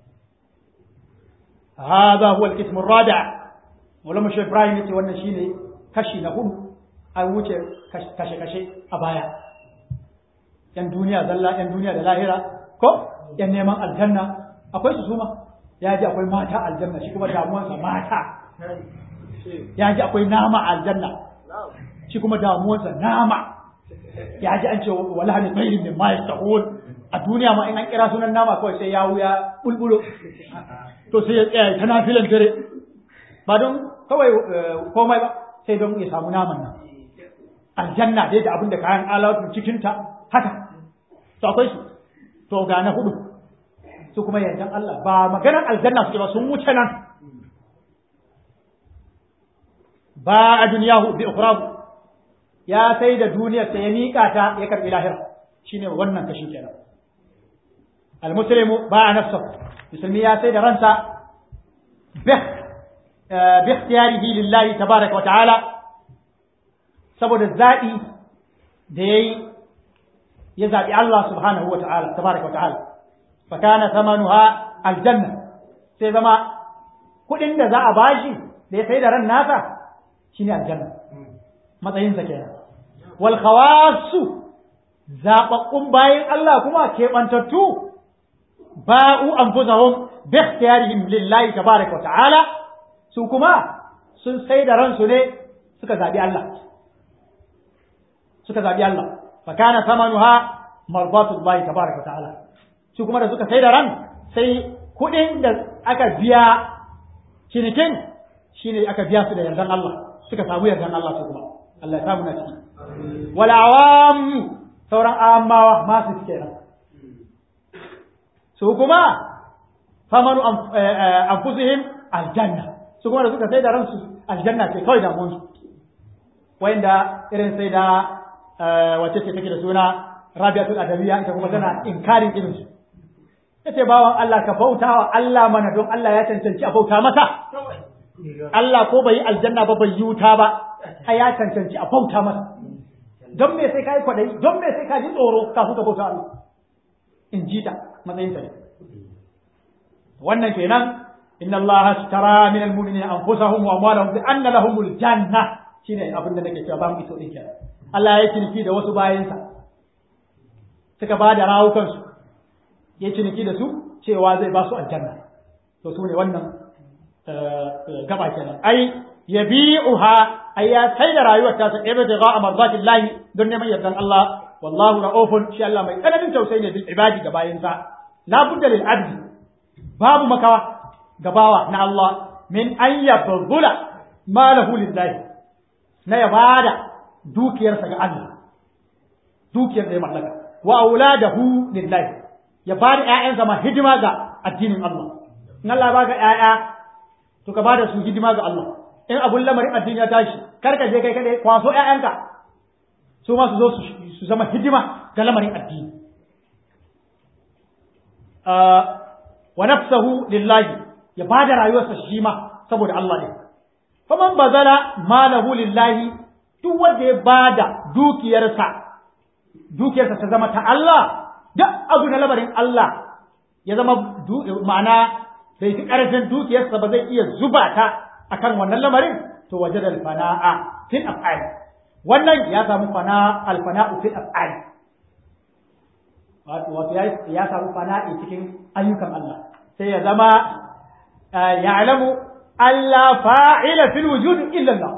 هذا هو القسم الرابع ولما شيخ ابراهيم yace wannan shine kashi na hudu an wuce kashe-kashe a baya yan duniya zalla yan duniya da lahira ko yan neman aljanna akwai su suma ya ji akwai mata aljanna shi kuma damuwarsa mata ya ji akwai nama aljanna shi kuma damuwarsa nama ya ji an ce wala ne tsayin min ma yastahul a duniya ma in an kira sunan nama kawai sai ya wuya bulbulo to sai ya tsaya ta nafilan dare ba don kawai komai ba sai don ya samu naman nan aljanna dai da abin da kayan alawatun cikinta haka to akwai su to ga na hudu su kuma yardan Allah ba maganar aljanna suke ba sun wuce nan ba a duniyahu bi ukhrahu ya sai da duniyar sa ya miƙa ta ya karbi lahira shine wannan kashi kenan almuslimu ba a nafsa musulmi ya sai da ransa bi bi ikhtiyarihi lillahi tabaraka wa ta'ala saboda zaɓi da ya yi ya zaɓi Allah subhanahu wa ta'ala, tabaraka wa ta'ala, fakana samanuha aljanna sai zama kuɗin da za a bashi da ya sai da ran nasa shi ne aljanna, matsayinsa kenan. Wal khawasu zaɓaɓɓun bayan Allah kuma keɓantattu ba'u anfusahum bi ikhtiyarihim lillahi tabaraka wa ta'ala su kuma sun sai da ransu ne suka zaɓi Allah. suka zabi Allah fa kana thamanuha mardatullahi tabaraka ta'ala su kuma da suka sai da ran sai kuɗin da aka biya cinikin shine aka biya su da yardan Allah suka samu yardan Allah su kuma Allah ya samu na ciki wal awam sauran amawa masu suke nan su kuma famanu anfusihim aljanna su kuma da suka sai da ransu aljanna ce kawai damuwansu wayanda irin sai da wacce ce take da suna Rabiatul Adawiyya ita kuma tana inkarin irin su yace bawan Allah ka bauta wa Allah mana don Allah ya cancanci a bauta masa Allah ko bai yi aljanna ba bai yi wuta ba a ya cancanci a bauta masa don me sai kai kwadai don me sai ka ji tsoro kafin ka bauta Allah in ji ta matsayin ta ne wannan kenan inna Allah ashtara min al-mu'minina anfusahum wa amwalahum bi anna lahumul janna shine abin da nake cewa ba mu iso din kenan Allah ya ciniki da wasu bayansa suka ba da rawukansu ya ciniki da su cewa zai ba su aljanna to su ne wannan gaba kenan ai yabi'uha ai ya sai da rayuwar ta sa ibada ga amarzatin lahi don neman yardan Allah wallahu ra'ufun shi Allah mai tsananin tausayi ne bil ibadi ga bayansa la budda lil abdi babu makawa gabawa na Allah min an yabdula malahu lillahi na ya bada dukiyarsa ga Allah dukiyar da ya mallaka wa auladahu lillahi ya bada ƴaƴansa ma hidima ga addinin Allah in Allah baka ƴaƴa to ka bada su hidima ga Allah in abun lamarin addini ya tashi kar ka je kai kadai kwaso ƴaƴanka su ma su zo su zama hidima ga lamarin addini wa nafsahu lillahi ya bada rayuwarsa shi ma saboda Allah ne faman bazala malahu lillahi duk wanda ya bada dukiyarsa dukiyarsa ta zama ta Allah duk abu na lamarin Allah ya zama ma'ana bai fi ƙarfin dukiyarsa ba zai iya zuba ta akan wannan lamarin to waje da fana'a fil af'al wannan ya samu fana alfana'u fil af'al wato ya samu fana'i cikin ayyukan Allah sai ya zama ya'lamu alla fa'ila fil wujud illa Allah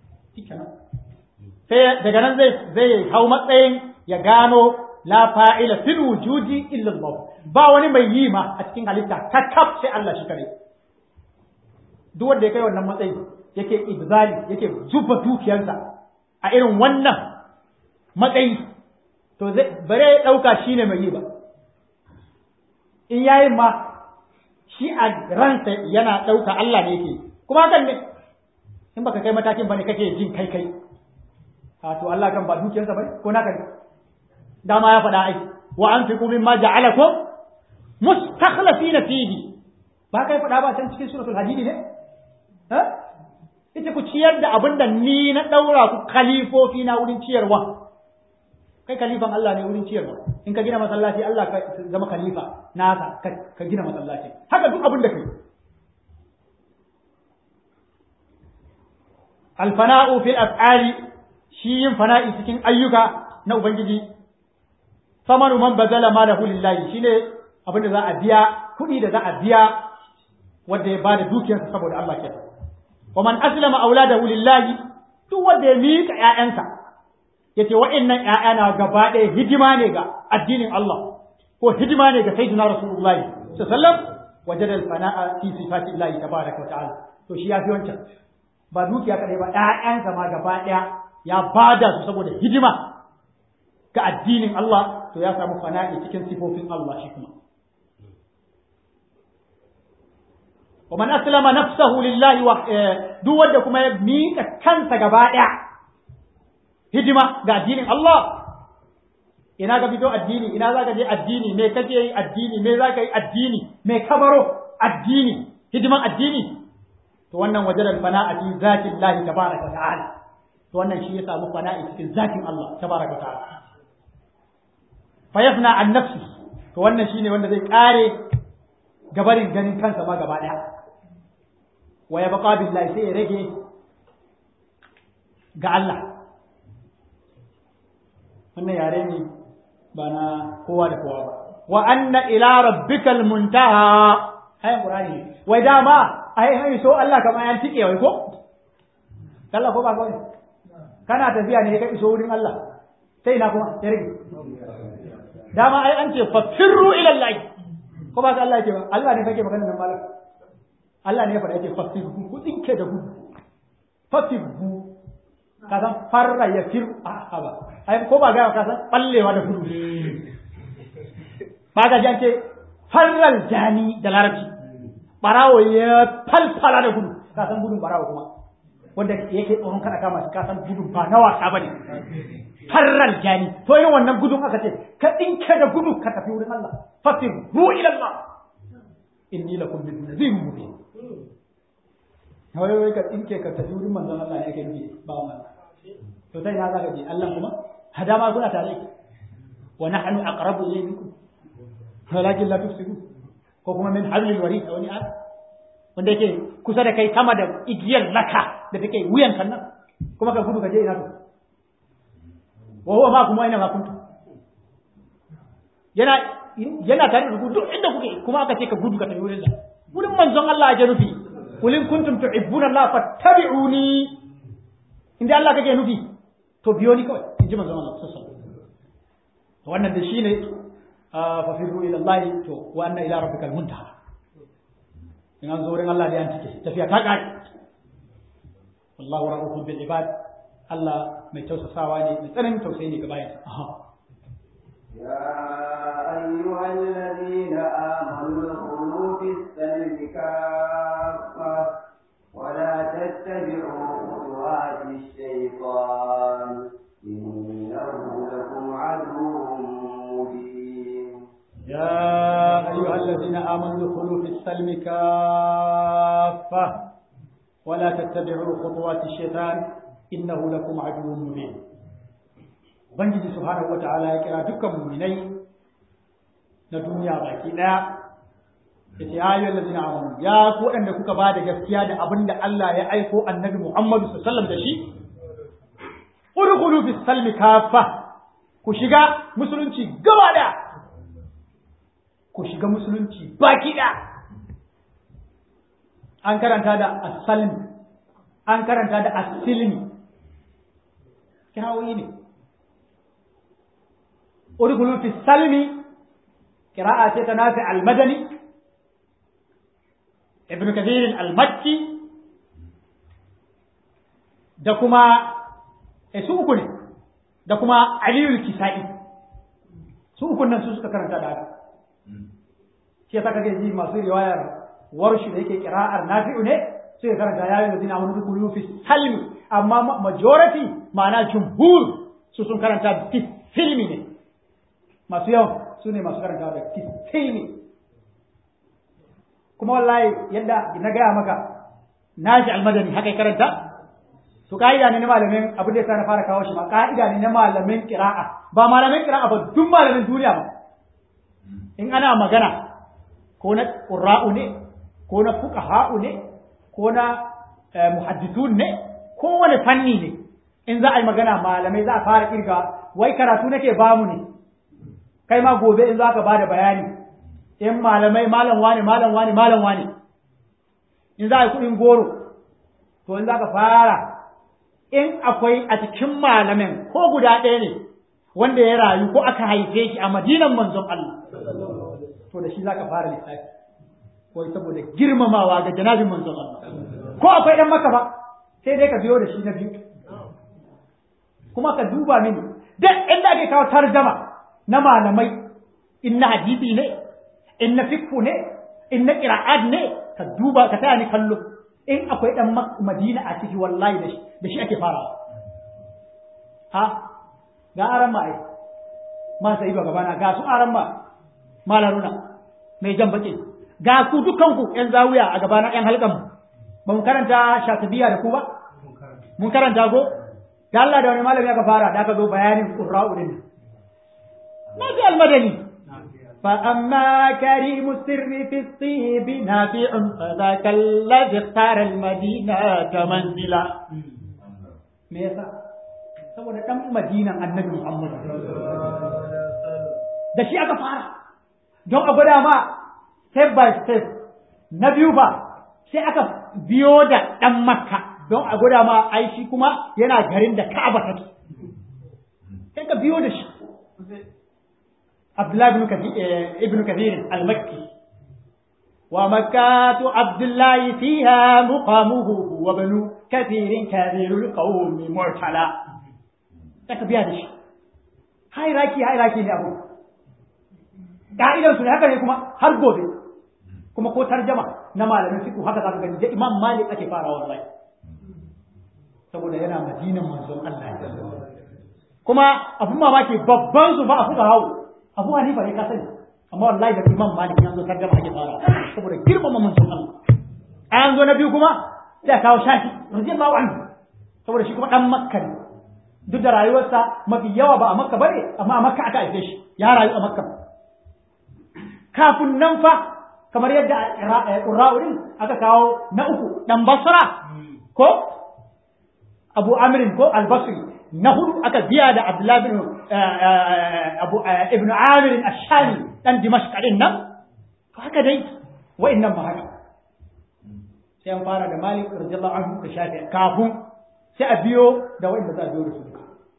sai daga nan zai zai hau matsayin ya gano la fa'ila fil wujudi illa Allah ba wani mai yi ma a cikin halitta kakkaf sai Allah shi kare duk wanda ya kai wannan matsayi yake ibzali yake zuba dukiyarsa a irin wannan matsayi to zai bare ya dauka shine mai yi ba in yayi ma shi a ransa yana dauka Allah ne yake kuma hakan ne in baka kai matakin bane kake jin kai kai a to Allah kan ba dukiyarsa bane ko naka ne dama ya faɗa ai wa anfiqu mimma ja'alakum mustakhlifina fihi ba kai faɗa ba can cikin suratul hadid ne ha ita ku ciyar da abin da ni na ɗaura ku kalifofi na wurin ciyarwa kai kalifan Allah ne wurin ciyarwa in ka gina masallaci Allah ka zama khalifa nasa ka gina masallaci haka duk abin da kai alfana'u fil af'ali shi yin fana'i cikin ayyuka na ubangiji samanu man bazala malahu lillahi shine abin da za a biya kuɗi da za a biya wanda ya bada dukiyarsa saboda Allah ke wa man aslama auladahu lillahi duk wanda ya mika ƴaƴansa yace wa'annan ƴaƴana gaba ɗaya hidima ne ga addinin Allah ko hidima ne ga sayyidina rasulullahi sallallahu alaihi wasallam wajada al-fana'a fi sifati Allah tabaaraka wa ta'ala to shi ya fi wancan ba dukiya kadai ba ƴaƴansa ma gaba ɗaya ya bada su saboda hidima ga addinin Allah to ya samu fana'i cikin sifofin Allah shi kuma wa man aslama nafsahu lillahi wa duk wanda kuma ya mika kansa gaba ɗaya hidima ga addinin Allah ina ka fito addini ina za ka je addini me kake yi addini me za ka yi addini me kabaro addini hidiman addini to wannan wajen fana'a fi zatin Allah tabaraka wa ta'ala to wannan shi ya samu fana'i cikin zatin Allah tabaraka wa ta'ala fa yafna an nafsi to wannan shine wanda zai kare gabarin ganin kansa ma gaba daya wa ya baqa billahi sai ya rage ga Allah wannan yare ne ba na kowa da kowa ba wa anna ila rabbikal muntaha hay qur'ani wai dama ai hai so Allah kamar yan tike wai ko Allah ko ba ko kana tafiya ne ka iso wurin Allah sai na kuma ya rage dama ai an ce fafirru ila Allah ko ba Allah ke ba Allah ne kake magana nan malam Allah ne ya faɗa yake fafirru ku dinke da gudu fafirru ka san farra ya fir a ba ai ko ba ga ka san ballewa da gudu ba ga jance farral jani da larabci barawo ya falfala da gudu ka san gudun barawo kuma wanda yake tsoron kada kama shi ka san gudun ba na wasa bane farral jani to yin wannan gudun aka ce ka dinke da gudu ka tafi wurin Allah fasir ru ila Allah inni lakum min nadhirun mubin wai wai ka dinke ka tafi wurin manzon Allah ne yake nufi ba wannan to sai na zaka je Allah kuma hada ma kuna tare wa nahnu aqrabu ilayhi minkum walakin la tufsirun ko kuma min hablil warid wani a wanda yake kusa da kai sama da igiyar laka da take wuyan sannan kuma ka gudu ka je ina to wa huwa ma kuma ina ma kuntu yana yana tare da ku duk inda kuke kuma aka ce ka gudu ka tafi wurin Allah wurin manzon Allah ya nufi qul in kuntum tuhibbuna Allah fattabi'uni inda Allah kake nufi to biyo ni kawai in ji manzon Allah sallallahu alaihi wasallam wannan da shine fa firru ila Allah to wa anna ila rabbikal muntaha in an zo wurin Allah da yan take tafiya ta kare wallahu ra'ufun bil ibad Allah mai tausasawa ne mai tsananin tausayi ne ga bayansa يا أيها الذين آمنوا ادخلوا في السلم كافة ولا تتبعوا خطوات الشيطان إنه يا أيها الذين آمنوا ادخلوا في السلم كافة ولا تتبعوا خطوات الشيطان إنه لكم عدو مبين Ubangiji subhanahu wa ta'ala ya kira dukkan muminai na duniya baki ɗaya ya ce ayyuhal ladina amanu ya ku waɗanda kuka ba da gaskiya da abin da Allah ya aiko annabi Muhammadu sallallahu alaihi wasallam da shi udkhulu fi salmi kafa ku shiga musulunci gaba da ku shiga musulunci baki da an karanta da as-salm an karanta da as-silmi kirawoyi ne udkhulu fi salmi qira'a ce ta nafi al-madani ibn kathir al-makki da kuma su uku ne da kuma aliyul kisa'i su uku nan su suka karanta da haka shi yasa kake ji masu riwayar warshi da yake kira'ar nafi'u ne sai ya karanta ya yi da zina wani dukulu fi salmi amma majority ma'ana jumhur su sun karanta fi filmi ne masu yawan su ne masu karanta da fi filmi kuma wallahi yadda na gaya maka nashi almadani haka ya karanta to ka'ida ne na malamin abin da yasa na fara kawo shi ba ka'ida ne na malamin qira'a ba malamin qira'a ba duk malamin duniya ba in ana magana ko na qurra'u ne ko na fuqaha'u ne ko na muhaddithun ne ko wani fanni ne in za a yi magana malamai za a fara kirga wai karatu nake bamu ne kai ma gobe in za ka bada bayani in malamai malam wane malam wane malam wane in za a yi kuɗin goro to in za ka fara in akwai a cikin malamin ko guda ɗaya ne wanda ya rayu ko aka haife shi a madinan manzon Allah to da shi za ka fara lissafi wai saboda girmamawa ga janabin manzon Allah ko akwai ɗan maka ba sai dai ka biyo da shi na biyu kuma ka duba mini duk inda ake kawo tarjama na malamai in na hadisi ne in na fikku ne in na qira'at ne ka duba ka taya ni kallo in akwai dan madina a ciki wallahi da shi da shi ake farawa ha ga aran ma ai ma sai ba gabana ga su aran ma malaruna mai jan baki ga ku dukanku yan zawiya a gabana yan halkan ba mu karanta shatibiya da ku ba mun karanta go da Allah da wani malami aka fara da aka zo bayanin qurra'u din na ji almadani فأما كريم السر في الطيب نافع فذاك الذي اختار المدينة منزلا ميسا saboda ɗan madinan annabi Muhammad da shi aka fara don a gwada ma step by step na biyu ba sai aka biyo da ɗan makka don a gwada ma ai shi kuma yana garin da ka'aba take sai ka biyo da shi عبد الله بن كثير ابن كثير المكي ومكة عبد الله فيها مقامه وبنو كثير كثير القوم معتلى تكبي هذا الشيء هاي راكي هاي راكي ne abu ka'idan su ne haka ne kuma har gobe kuma ko tarjama na malamin fiqh haka zaka gani da Imam Malik ake fara wallahi saboda yana madinan manzon Allah kuma abun mamaki babban su ba a fuka hawo abu hanifa ne ka sani amma wallahi da imam malik ya zo tarjama ake fara saboda girmama manzon Allah an zo na biyu kuma sai kawo shafi radiyallahu anhu saboda shi kuma dan makka ne duk da rayuwarsa mafi yawa ba a makka bane amma a makka aka haife shi ya rayu a makka kafin nan fa kamar yadda qurra'urin aka kawo na uku dan basra ko abu amrin ko al-basri na hudu aka biya da Abdullah bin Abu Ibn Amir Ash-Shami dan Dimashq din nan to haka dai wa'annan ba haka sai an fara da Malik radiyallahu anhu da Shafi kafin sai a biyo da wa'anda za a biyo da su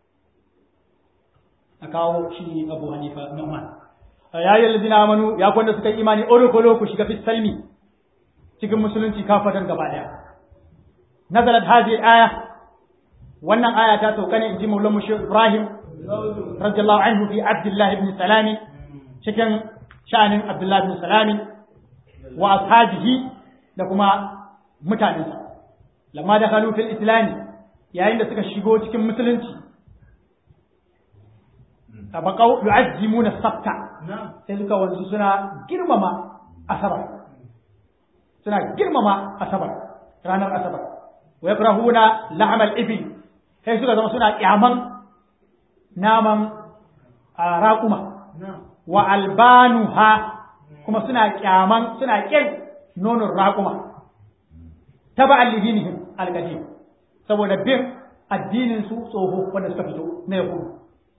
a kawo shi Abu Hanifa Nu'man ya yi ladina amanu ya kwanda suka yi imani orokolo ku shiga fi salmi cikin musulunci kafatan gaba daya nazalat hadhihi al-aya wannan aya ta sauka ne in ji maulan mushi ibrahim radiyallahu anhu fi abdullah ibn salami cikin sha'anin abdullah ibn salami wa ashabihi da kuma mutanensa lamma da khalu fil islami yayin da suka shigo cikin musulunci baqau yu'azzimuna sabta sai suka wanzu suna girmama asabar suna girmama asabar ranar asabar wa yakrahuna lahmal ibil sai suka zama suna kyaman naman raƙuma wa albanuha kuma suna kyaman suna kin nonon raƙuma taba allidinihim alqadim saboda bin addinin su tsoho wanda suka fito na yahudu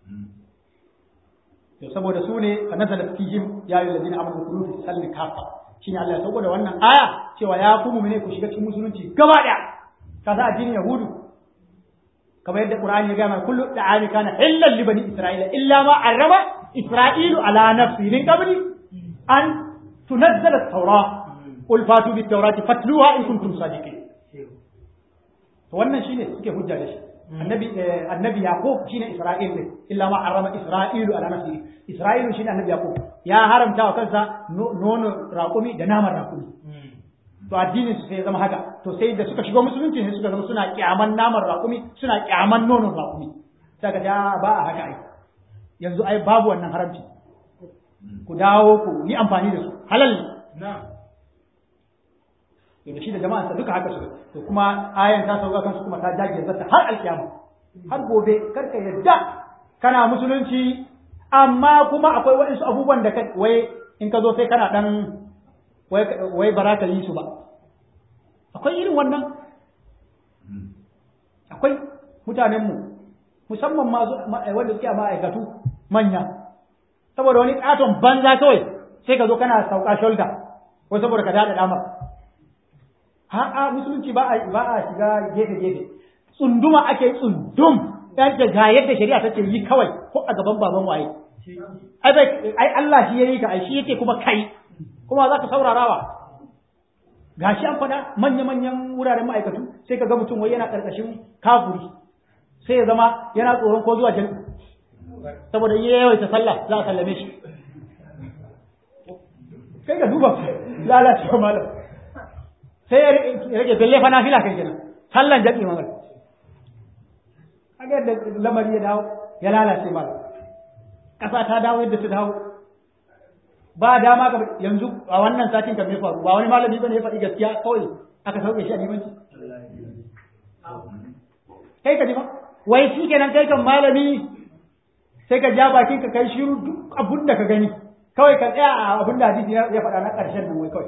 to saboda su ne fa nazala fihim ya ayyuhal ladina amanu kulu fi salmi kafa shine Allah ya sauko da wannan aya cewa ya ku mu'mine ku shiga cikin musulunci gaba daya ka sa addinin yahudu kamar yadda qur'ani ya gama kullu da'ani kana illa li bani isra'ila illa ma arama isra'ilu ala nafsi min qabli an tunazzala at-taura qul fatu bit-taurati fatluha in kuntum sadiqin to wannan shine suke hujja da shi annabi annabi yaqub shine isra'il ne illa ma harama isra'ilu ala nafsi isra'ilu shine annabi yaqub ya haramta wa kansa nono raƙumi da naman raƙumi to addinin su sai zama haka to sai da suka shigo musulunci ne suka zama suna kyaman naman raƙumi suna kyaman nonon raƙumi saka ta ba a haka ai yanzu ai babu wannan haramci ku dawo ku yi amfani da su halal ne da shi da jama'ansa duka haka suka to kuma ayan ta sauka kansu kuma ta jage zata har alkiyama har gobe karka yadda kana musulunci amma kuma akwai waɗansu abubuwan da wai in ka zo sai kana dan wai bara ka yi su ba akwai irin wannan akwai mutanenmu musamman ma wanda suke a ma'aikatu manya saboda wani katon banza kawai sai ka zo kana sauka shoulder ko saboda ka dada damar a'a musulunci ba a ba a shiga gefe gefe tsunduma ake tsundum dan da ga yadda shari'a take yi kawai ko a gaban baban waye ai bai ai Allah shi yayi ka ai shi yake kuma kai kuma za ka saurarawa gashi an faɗa manya manyan wuraren ma'aikatu sai ka ga mutum wai yana karkashin kafuri sai ya zama yana tsoron ko zuwa jami'a saboda yawaita sallah za a sallame shi kai ka duba lalacewa malam sai ya rage belle fa nafila kai kenan sallan jami'i magal kaga da lamari ya dawo ya lalace malam kasa ta dawo yadda ta dawo ba dama ka yanzu a wannan satin kan me faru ba wani malami bane ya faɗi gaskiya kawai aka sauke shi a limanci kai ka ji ba wai shi kenan kai kan malami sai ka ja bakin ka kai shiru duk abun da ka gani kawai ka tsaya a abin da hadisi ya faɗa na ƙarshen nan wai kawai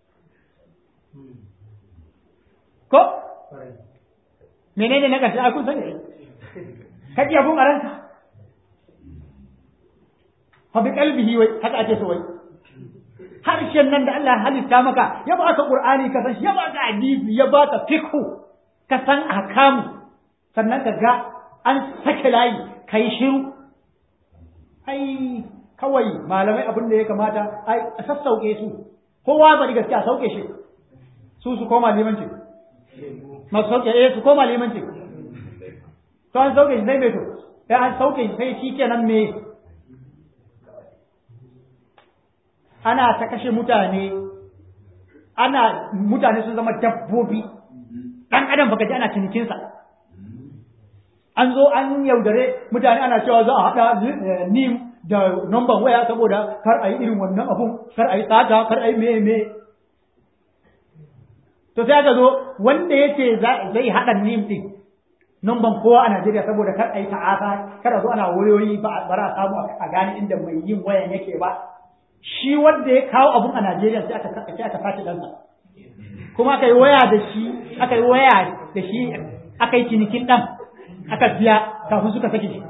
ko menene na ƙarshe a kun sani ka ji abun a ranka fa bi qalbihi wai haka ake so wai harshen nan da Allah halitta maka ya baka Qur'ani ka san shi ya baka hadisi ya baka fiqh ka san ahkamu sannan ka ga an sake layi kai shiru ai kawai malamai abin da ya kamata ai a sassauke su kowa bari gaskiya sauke shi su su koma limanci masu sauke eh su koma limanci to an sauke shi sai me to sai an sauke shi sai shi kenan me ana ta kashe mutane ana mutane sun zama dabbobi dan adam baka ji ana cinikinsa an zo an yaudare mutane ana cewa za a haɗa nim da number waya saboda kar a yi irin wannan abun kar a yi tsada kar a yi me me to sai aka zo wanda yake zai haɗa nim din number kowa a Najeriya saboda kar a yi ta'asa kar a zo ana wayoyi ba a samu a gane inda mai yin wayan yake ba shi wanda ya kawo abun a Najeriya sai aka sai aka sace ɗansa kuma aka yi waya da shi aka yi waya da shi aka yi cinikin ɗan aka biya kafin suka sake shi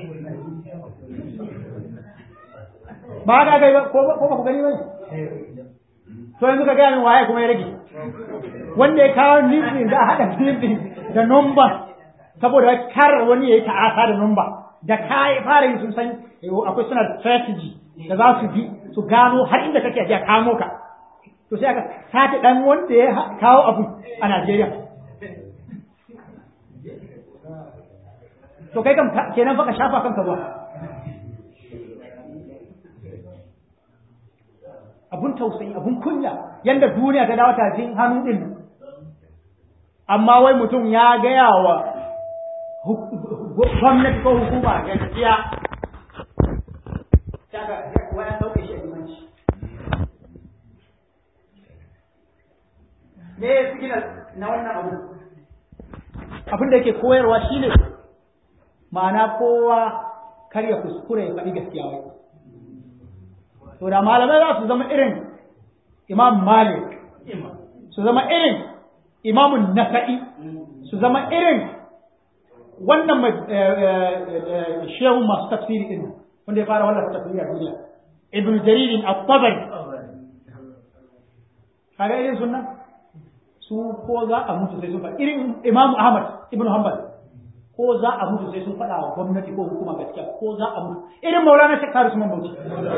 ba haka aka yi ba ko ba ku gani ba to yanzu ka gaya min waye kuma ya rage wanda ya kawo nifin da haɗa nifin da nomba saboda kar wani ya yi ta'asa da nomba da ka fara yi sun san akwai suna strategy da za su bi su gano har inda kake ajiya kamo ka to sai aka sace dan wanda ya kawo abu a Najeriya to kai kam kenan fa ka shafa kanka ba abun tausayi abun kunya yanda duniya ta dawo tafin hannu din amma wai mutum ya gaya wa gwamnati ko hukuma gaskiya shaka waya sauke shi a limanci me signal na wannan abu abin da yake koyarwa shine ma'ana kowa kar ya kuskure ya faɗi gaskiya wai to da malamai za su zama irin imam malik su zama irin imamun nasa'i su zama irin wannan mai shehu masu tafsiri din wanda ya fara wallafa tafsiri a duniya ibn jaririn at-tabari kaga irin sunna su ko za a mutu sai sun faɗa irin imamu ahmad ibn hanbal ko za a mutu sai sun faɗa wa gwamnati ko hukuma gaskiya ko za a mutu irin maulana shekaru su bauchi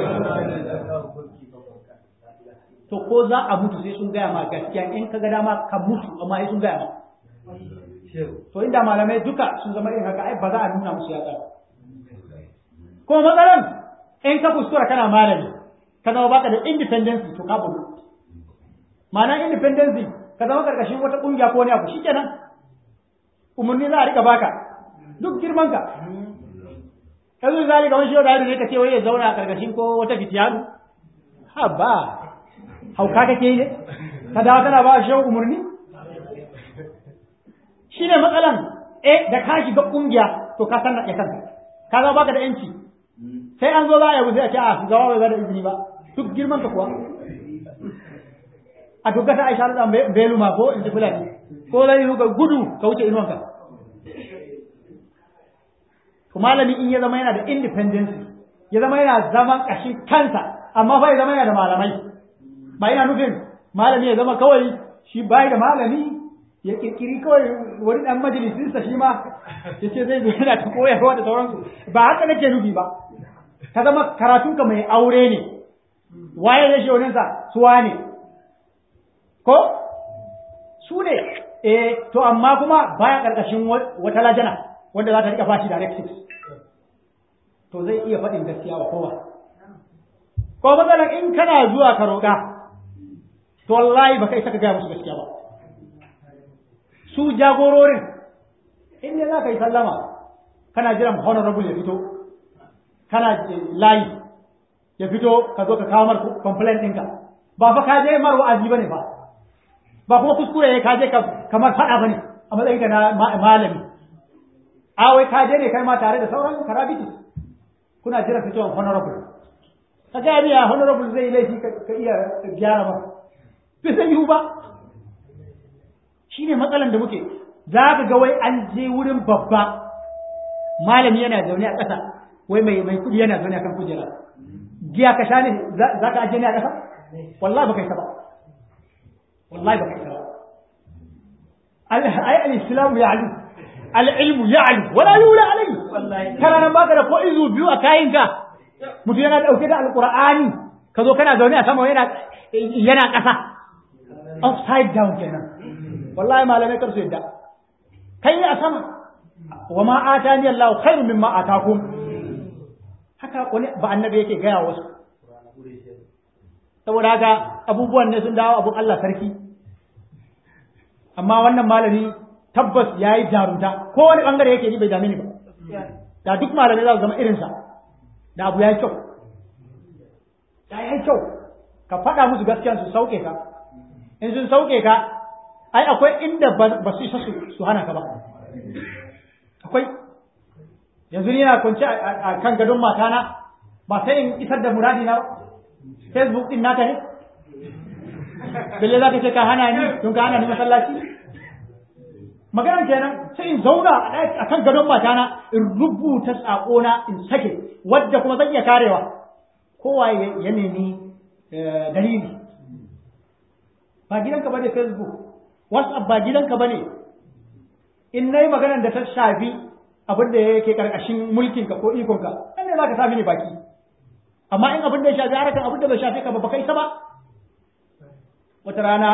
to ko za a mutu sai sun gaya ma gaskiya in ka ga dama ka mutu amma sai sun gaya ma to inda malamai duka sun zama irin haka ai ba za a nuna musu yatsa ko matsalan in ka kuskura kana malami ka zama baka da independence to ka bulu ma'ana independence ka zama karkashin wata kungiya ko wani abu shikenan umarni za a rika baka duk girman ka yanzu zali ga wani da ne ka ce wai ya zauna a karkashin ko wata fitiyanu ha ba hauka kake yi ne ka dawo kana ba shi umarni shi ne matsalan eh da ka shiga kungiya to ka san ya kanka ka zama baka da yanci sai an zo za a yi sai a ce a shugaba bai bada izini ba duk girman ka kuwa a duk ta aisha da belu ma ko in ji fulani ko zai yi gudu ka wuce inuwanka to malami in ya zama yana da independence ya zama yana zaman kashin kansa amma fa ya zama yana da malamai ba ina nufin malami ya zama kawai shi bai da malami ya kirkiri kawai wani dan majalisinsa shi ma ya ce zai zo yana ta koyarwa da sauransu ba haka nake nufi ba ka zama karatunka mai aure ne waye zai shi waninsa suwa ne ko su ne eh to amma kuma baya karkashin wata lajana wanda za ta rika bashi directives to zai iya faɗin gaskiya wa kowa ko matsalar in kana zuwa ka roƙa to wallahi baka isa ka gaya musu gaskiya ba su jagororin in ne za ka yi sallama kana jiran honorable ya fito kana layi ya fito ka zo ka kawo mar complaint ɗinka ba fa ka je mar wa'azi bane ba ba kuma kuskure ne ka je kamar faɗa bane a matsayin ka na malami a wai ka je ne kai ma tare da sauran karabiti kuna jiran fitowar honorable ka ga biya honorable zai laifi ka iya gyara ba bai zai yiwu ba shine matsalan da muke za ka ga wai an je wurin babba malami yana zaune a ƙasa wai mai mai kudi yana zaune akan kujera giya ka sha ne za ka aje ne a ƙasa wallahi baka isa ba wallahi baka isa ba ai al-islamu ya'lu al-ilmu ya'lu wala yula alayhi kana nan baka da ko izu biyu a kayinka mutum yana dauke da alqur'ani ka zo kana zaune a sama yana yana ƙasa upside down kenan wallahi malamai kar su yadda kai a sama wa ma atani Allah khairu mimma atakum haka wani ba annabi yake gaya wasu saboda haka abubuwan ne sun dawo abun Allah sarki amma wannan malami tabbas yayi jarumta ko wani bangare yake ni bai dame ni ba da duk malamai za su zama irinsa da abu yayi kyau da yayi kyau ka faɗa musu gaskiya su sauke ka in sun sauke ka ai akwai inda ba su isa su hana ka ba akwai yanzu ni na kwance a kan gadon matana ba sai in isar da muradi na facebook din naka ne belle za ka ce ka hana ni don ka hana ni masallaci maganar kenan sai in zauna a kan gadon matana in rubuta na in sake wadda kuma zan iya karewa kowa ya nemi dalili ba gidanka ba ne facebook whatsapp ba gidanka ba ne in na yi maganar da ta shafi abin da yake karkashin mulkinka ko ikonka nan ne za ka sami ni baki amma in abin da ya shafi harakan abin da bai shafi ka ba baka isa ba wata rana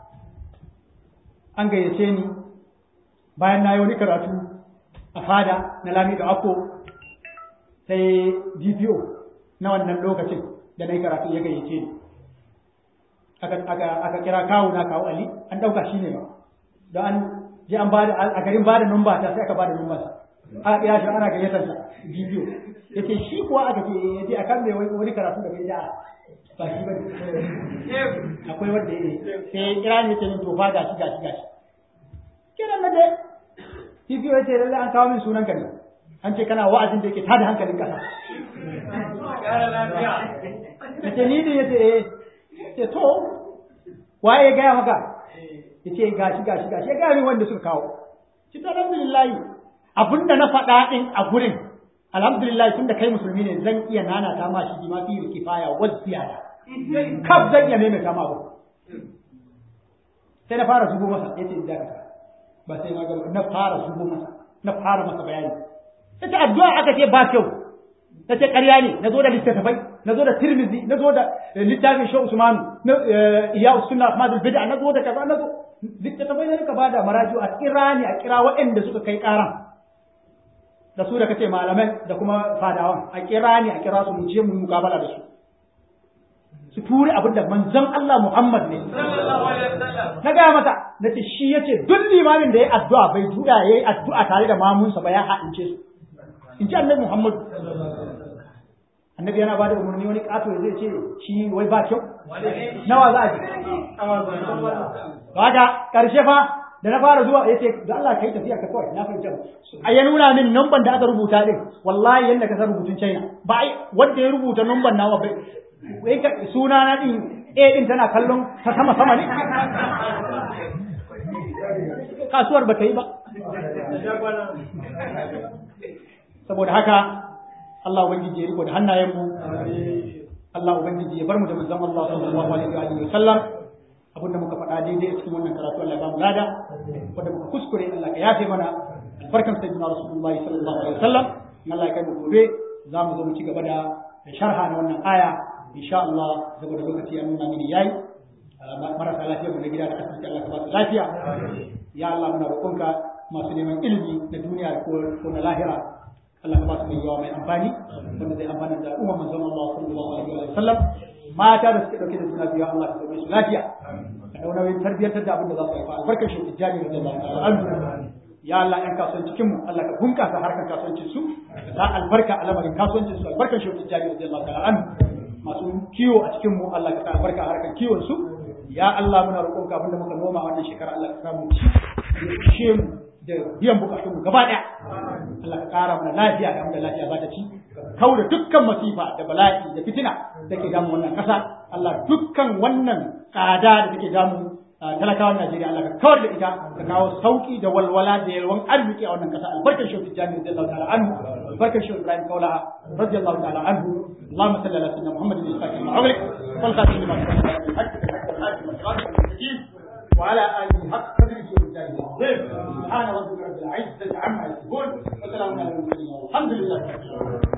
an gayyace ni bayan na yi wani karatu a fada na lami da ako sai dpo na wannan lokacin da na yi karatu ya gayyace ni aka kira kawo na kawo ali an ɗauka shi ne ba don an je an bada a garin bada numba ta sai aka bada numba sa aka kira shi ana gayyatar sa bidiyo yace shi kuwa aka ce yace akan me wai wani karatu da bai da ba shi bane akwai wanda ya sai kira ni yace to fa gashi gashi gashi kiran na dai bidiyo yace lalle an kawo min sunan ka ne an ce kana wa'azin da yake tada hankalin kasa yace ni ne yace eh yace to waye ya gaya maka yace gashi gashi gashi ya gaya min wanda suka kawo ci to alhamdulillah abinda na faɗa din a gurin alhamdulillah tunda kai musulmi ne zan iya nana ta ma shi ma fi kifaya wa ziyada kaf zan iya maimaita ma ba sai na fara zubo masa yace da ka ba sai ma ga na fara zubo masa na fara masa bayani yace addu'a aka ce ba kyau nace ƙarya ne nazo da littattafai nazo da tirmizi nazo da littafin shehu usman na iya sunna ahmad bid'a nazo da kaza nazo littattafai ne ka bada maraju a kira ne a kira waɗanda suka kai ƙaran da su da kace malamai da kuma fadawan a kira ne a kira su mu je mu mukabala da su su ture abin da manzon Allah Muhammad ne na gaya mata na ce shi yace duk limamin da ya addu'a bai juya yayi addu'a tare da mamunsa ba ya haɗince su in ji annabi Muhammad annabi yana bada umarni wani kato zai ce shi wai ba kyau nawa za a ji kaga karshe fa da na fara zuwa yace da Allah kai tafiya ka kawai na fahimta a ya nuna min numban da aka rubuta din wallahi yanda ka san rubutun China ba wanda ya rubuta numban nawa bai wai ka suna na din A din tana kallon ta sama sama ne kasuwar ba ta yi ba saboda haka Allah ubangiji ya riko da hannayenmu Allah ubangiji ya bar mu da manzon Allah sallallahu alaihi wa sallam abinda muka faɗa daidai cikin wannan karatu Allah ya ba mu lada wanda muka kuskure Allah ka yafe mana albarkan sayyidina rasulullahi sallallahu alaihi wa sallam Allah ya kai mu gobe za mu zo mu ci gaba da sharha na wannan aya insha Allah saboda lokaci an nuna mini yayi marasa lafiya mu na gida da asibiti Allah ka ba su lafiya ya Allah muna roƙonka masu neman ilimi na duniya ko na lahira Allah ka ba su yawa mai amfani wanda zai amfana da al'umma manzon Allah sallallahu alaihi wa sallam mata da suke dauke da juna biyu Allah ka sauke su lafiya ka dauna wai tarbiyyantar da abin da za su haifa albarkar shi tijjani da Allah ta'ala anhu ya Allah yan kasuwanci cikin mu Allah ka bunkasa harkar kasuwancin su ka albarka a lamarin kasuwancin su albarkar shi tijjani da Allah ta'ala anhu masu kiwo a cikin mu Allah ka albarka a harkar kiwon su ya Allah muna roƙonka abinda muka noma wannan shekara Allah ka samu ci mu da biyan bukatun mu gaba daya Allah ka kara mana lafiya da da lafiya za ta ci kau da dukkan masifa da bala'i da fitina da ke damu wannan kasa Allah dukkan wannan tsada da take damu talakawan Najeriya Allah ka kawar da ita ka kawo sauki da walwala da yalwan arziki a wannan kasa albarkar shi Tijjani radiyallahu ta'ala anhu albarkar shi Ibrahim Kaulaha radiyallahu ta'ala anhu اللهم صل على سيدنا محمد الفاتح لما أغلق والخاتم لما سبق وعلى آله حق قدره ومجاهده العظيم سبحان ربك رب العزة عما يصفون وسلام على المرسلين والحمد لله رب العالمين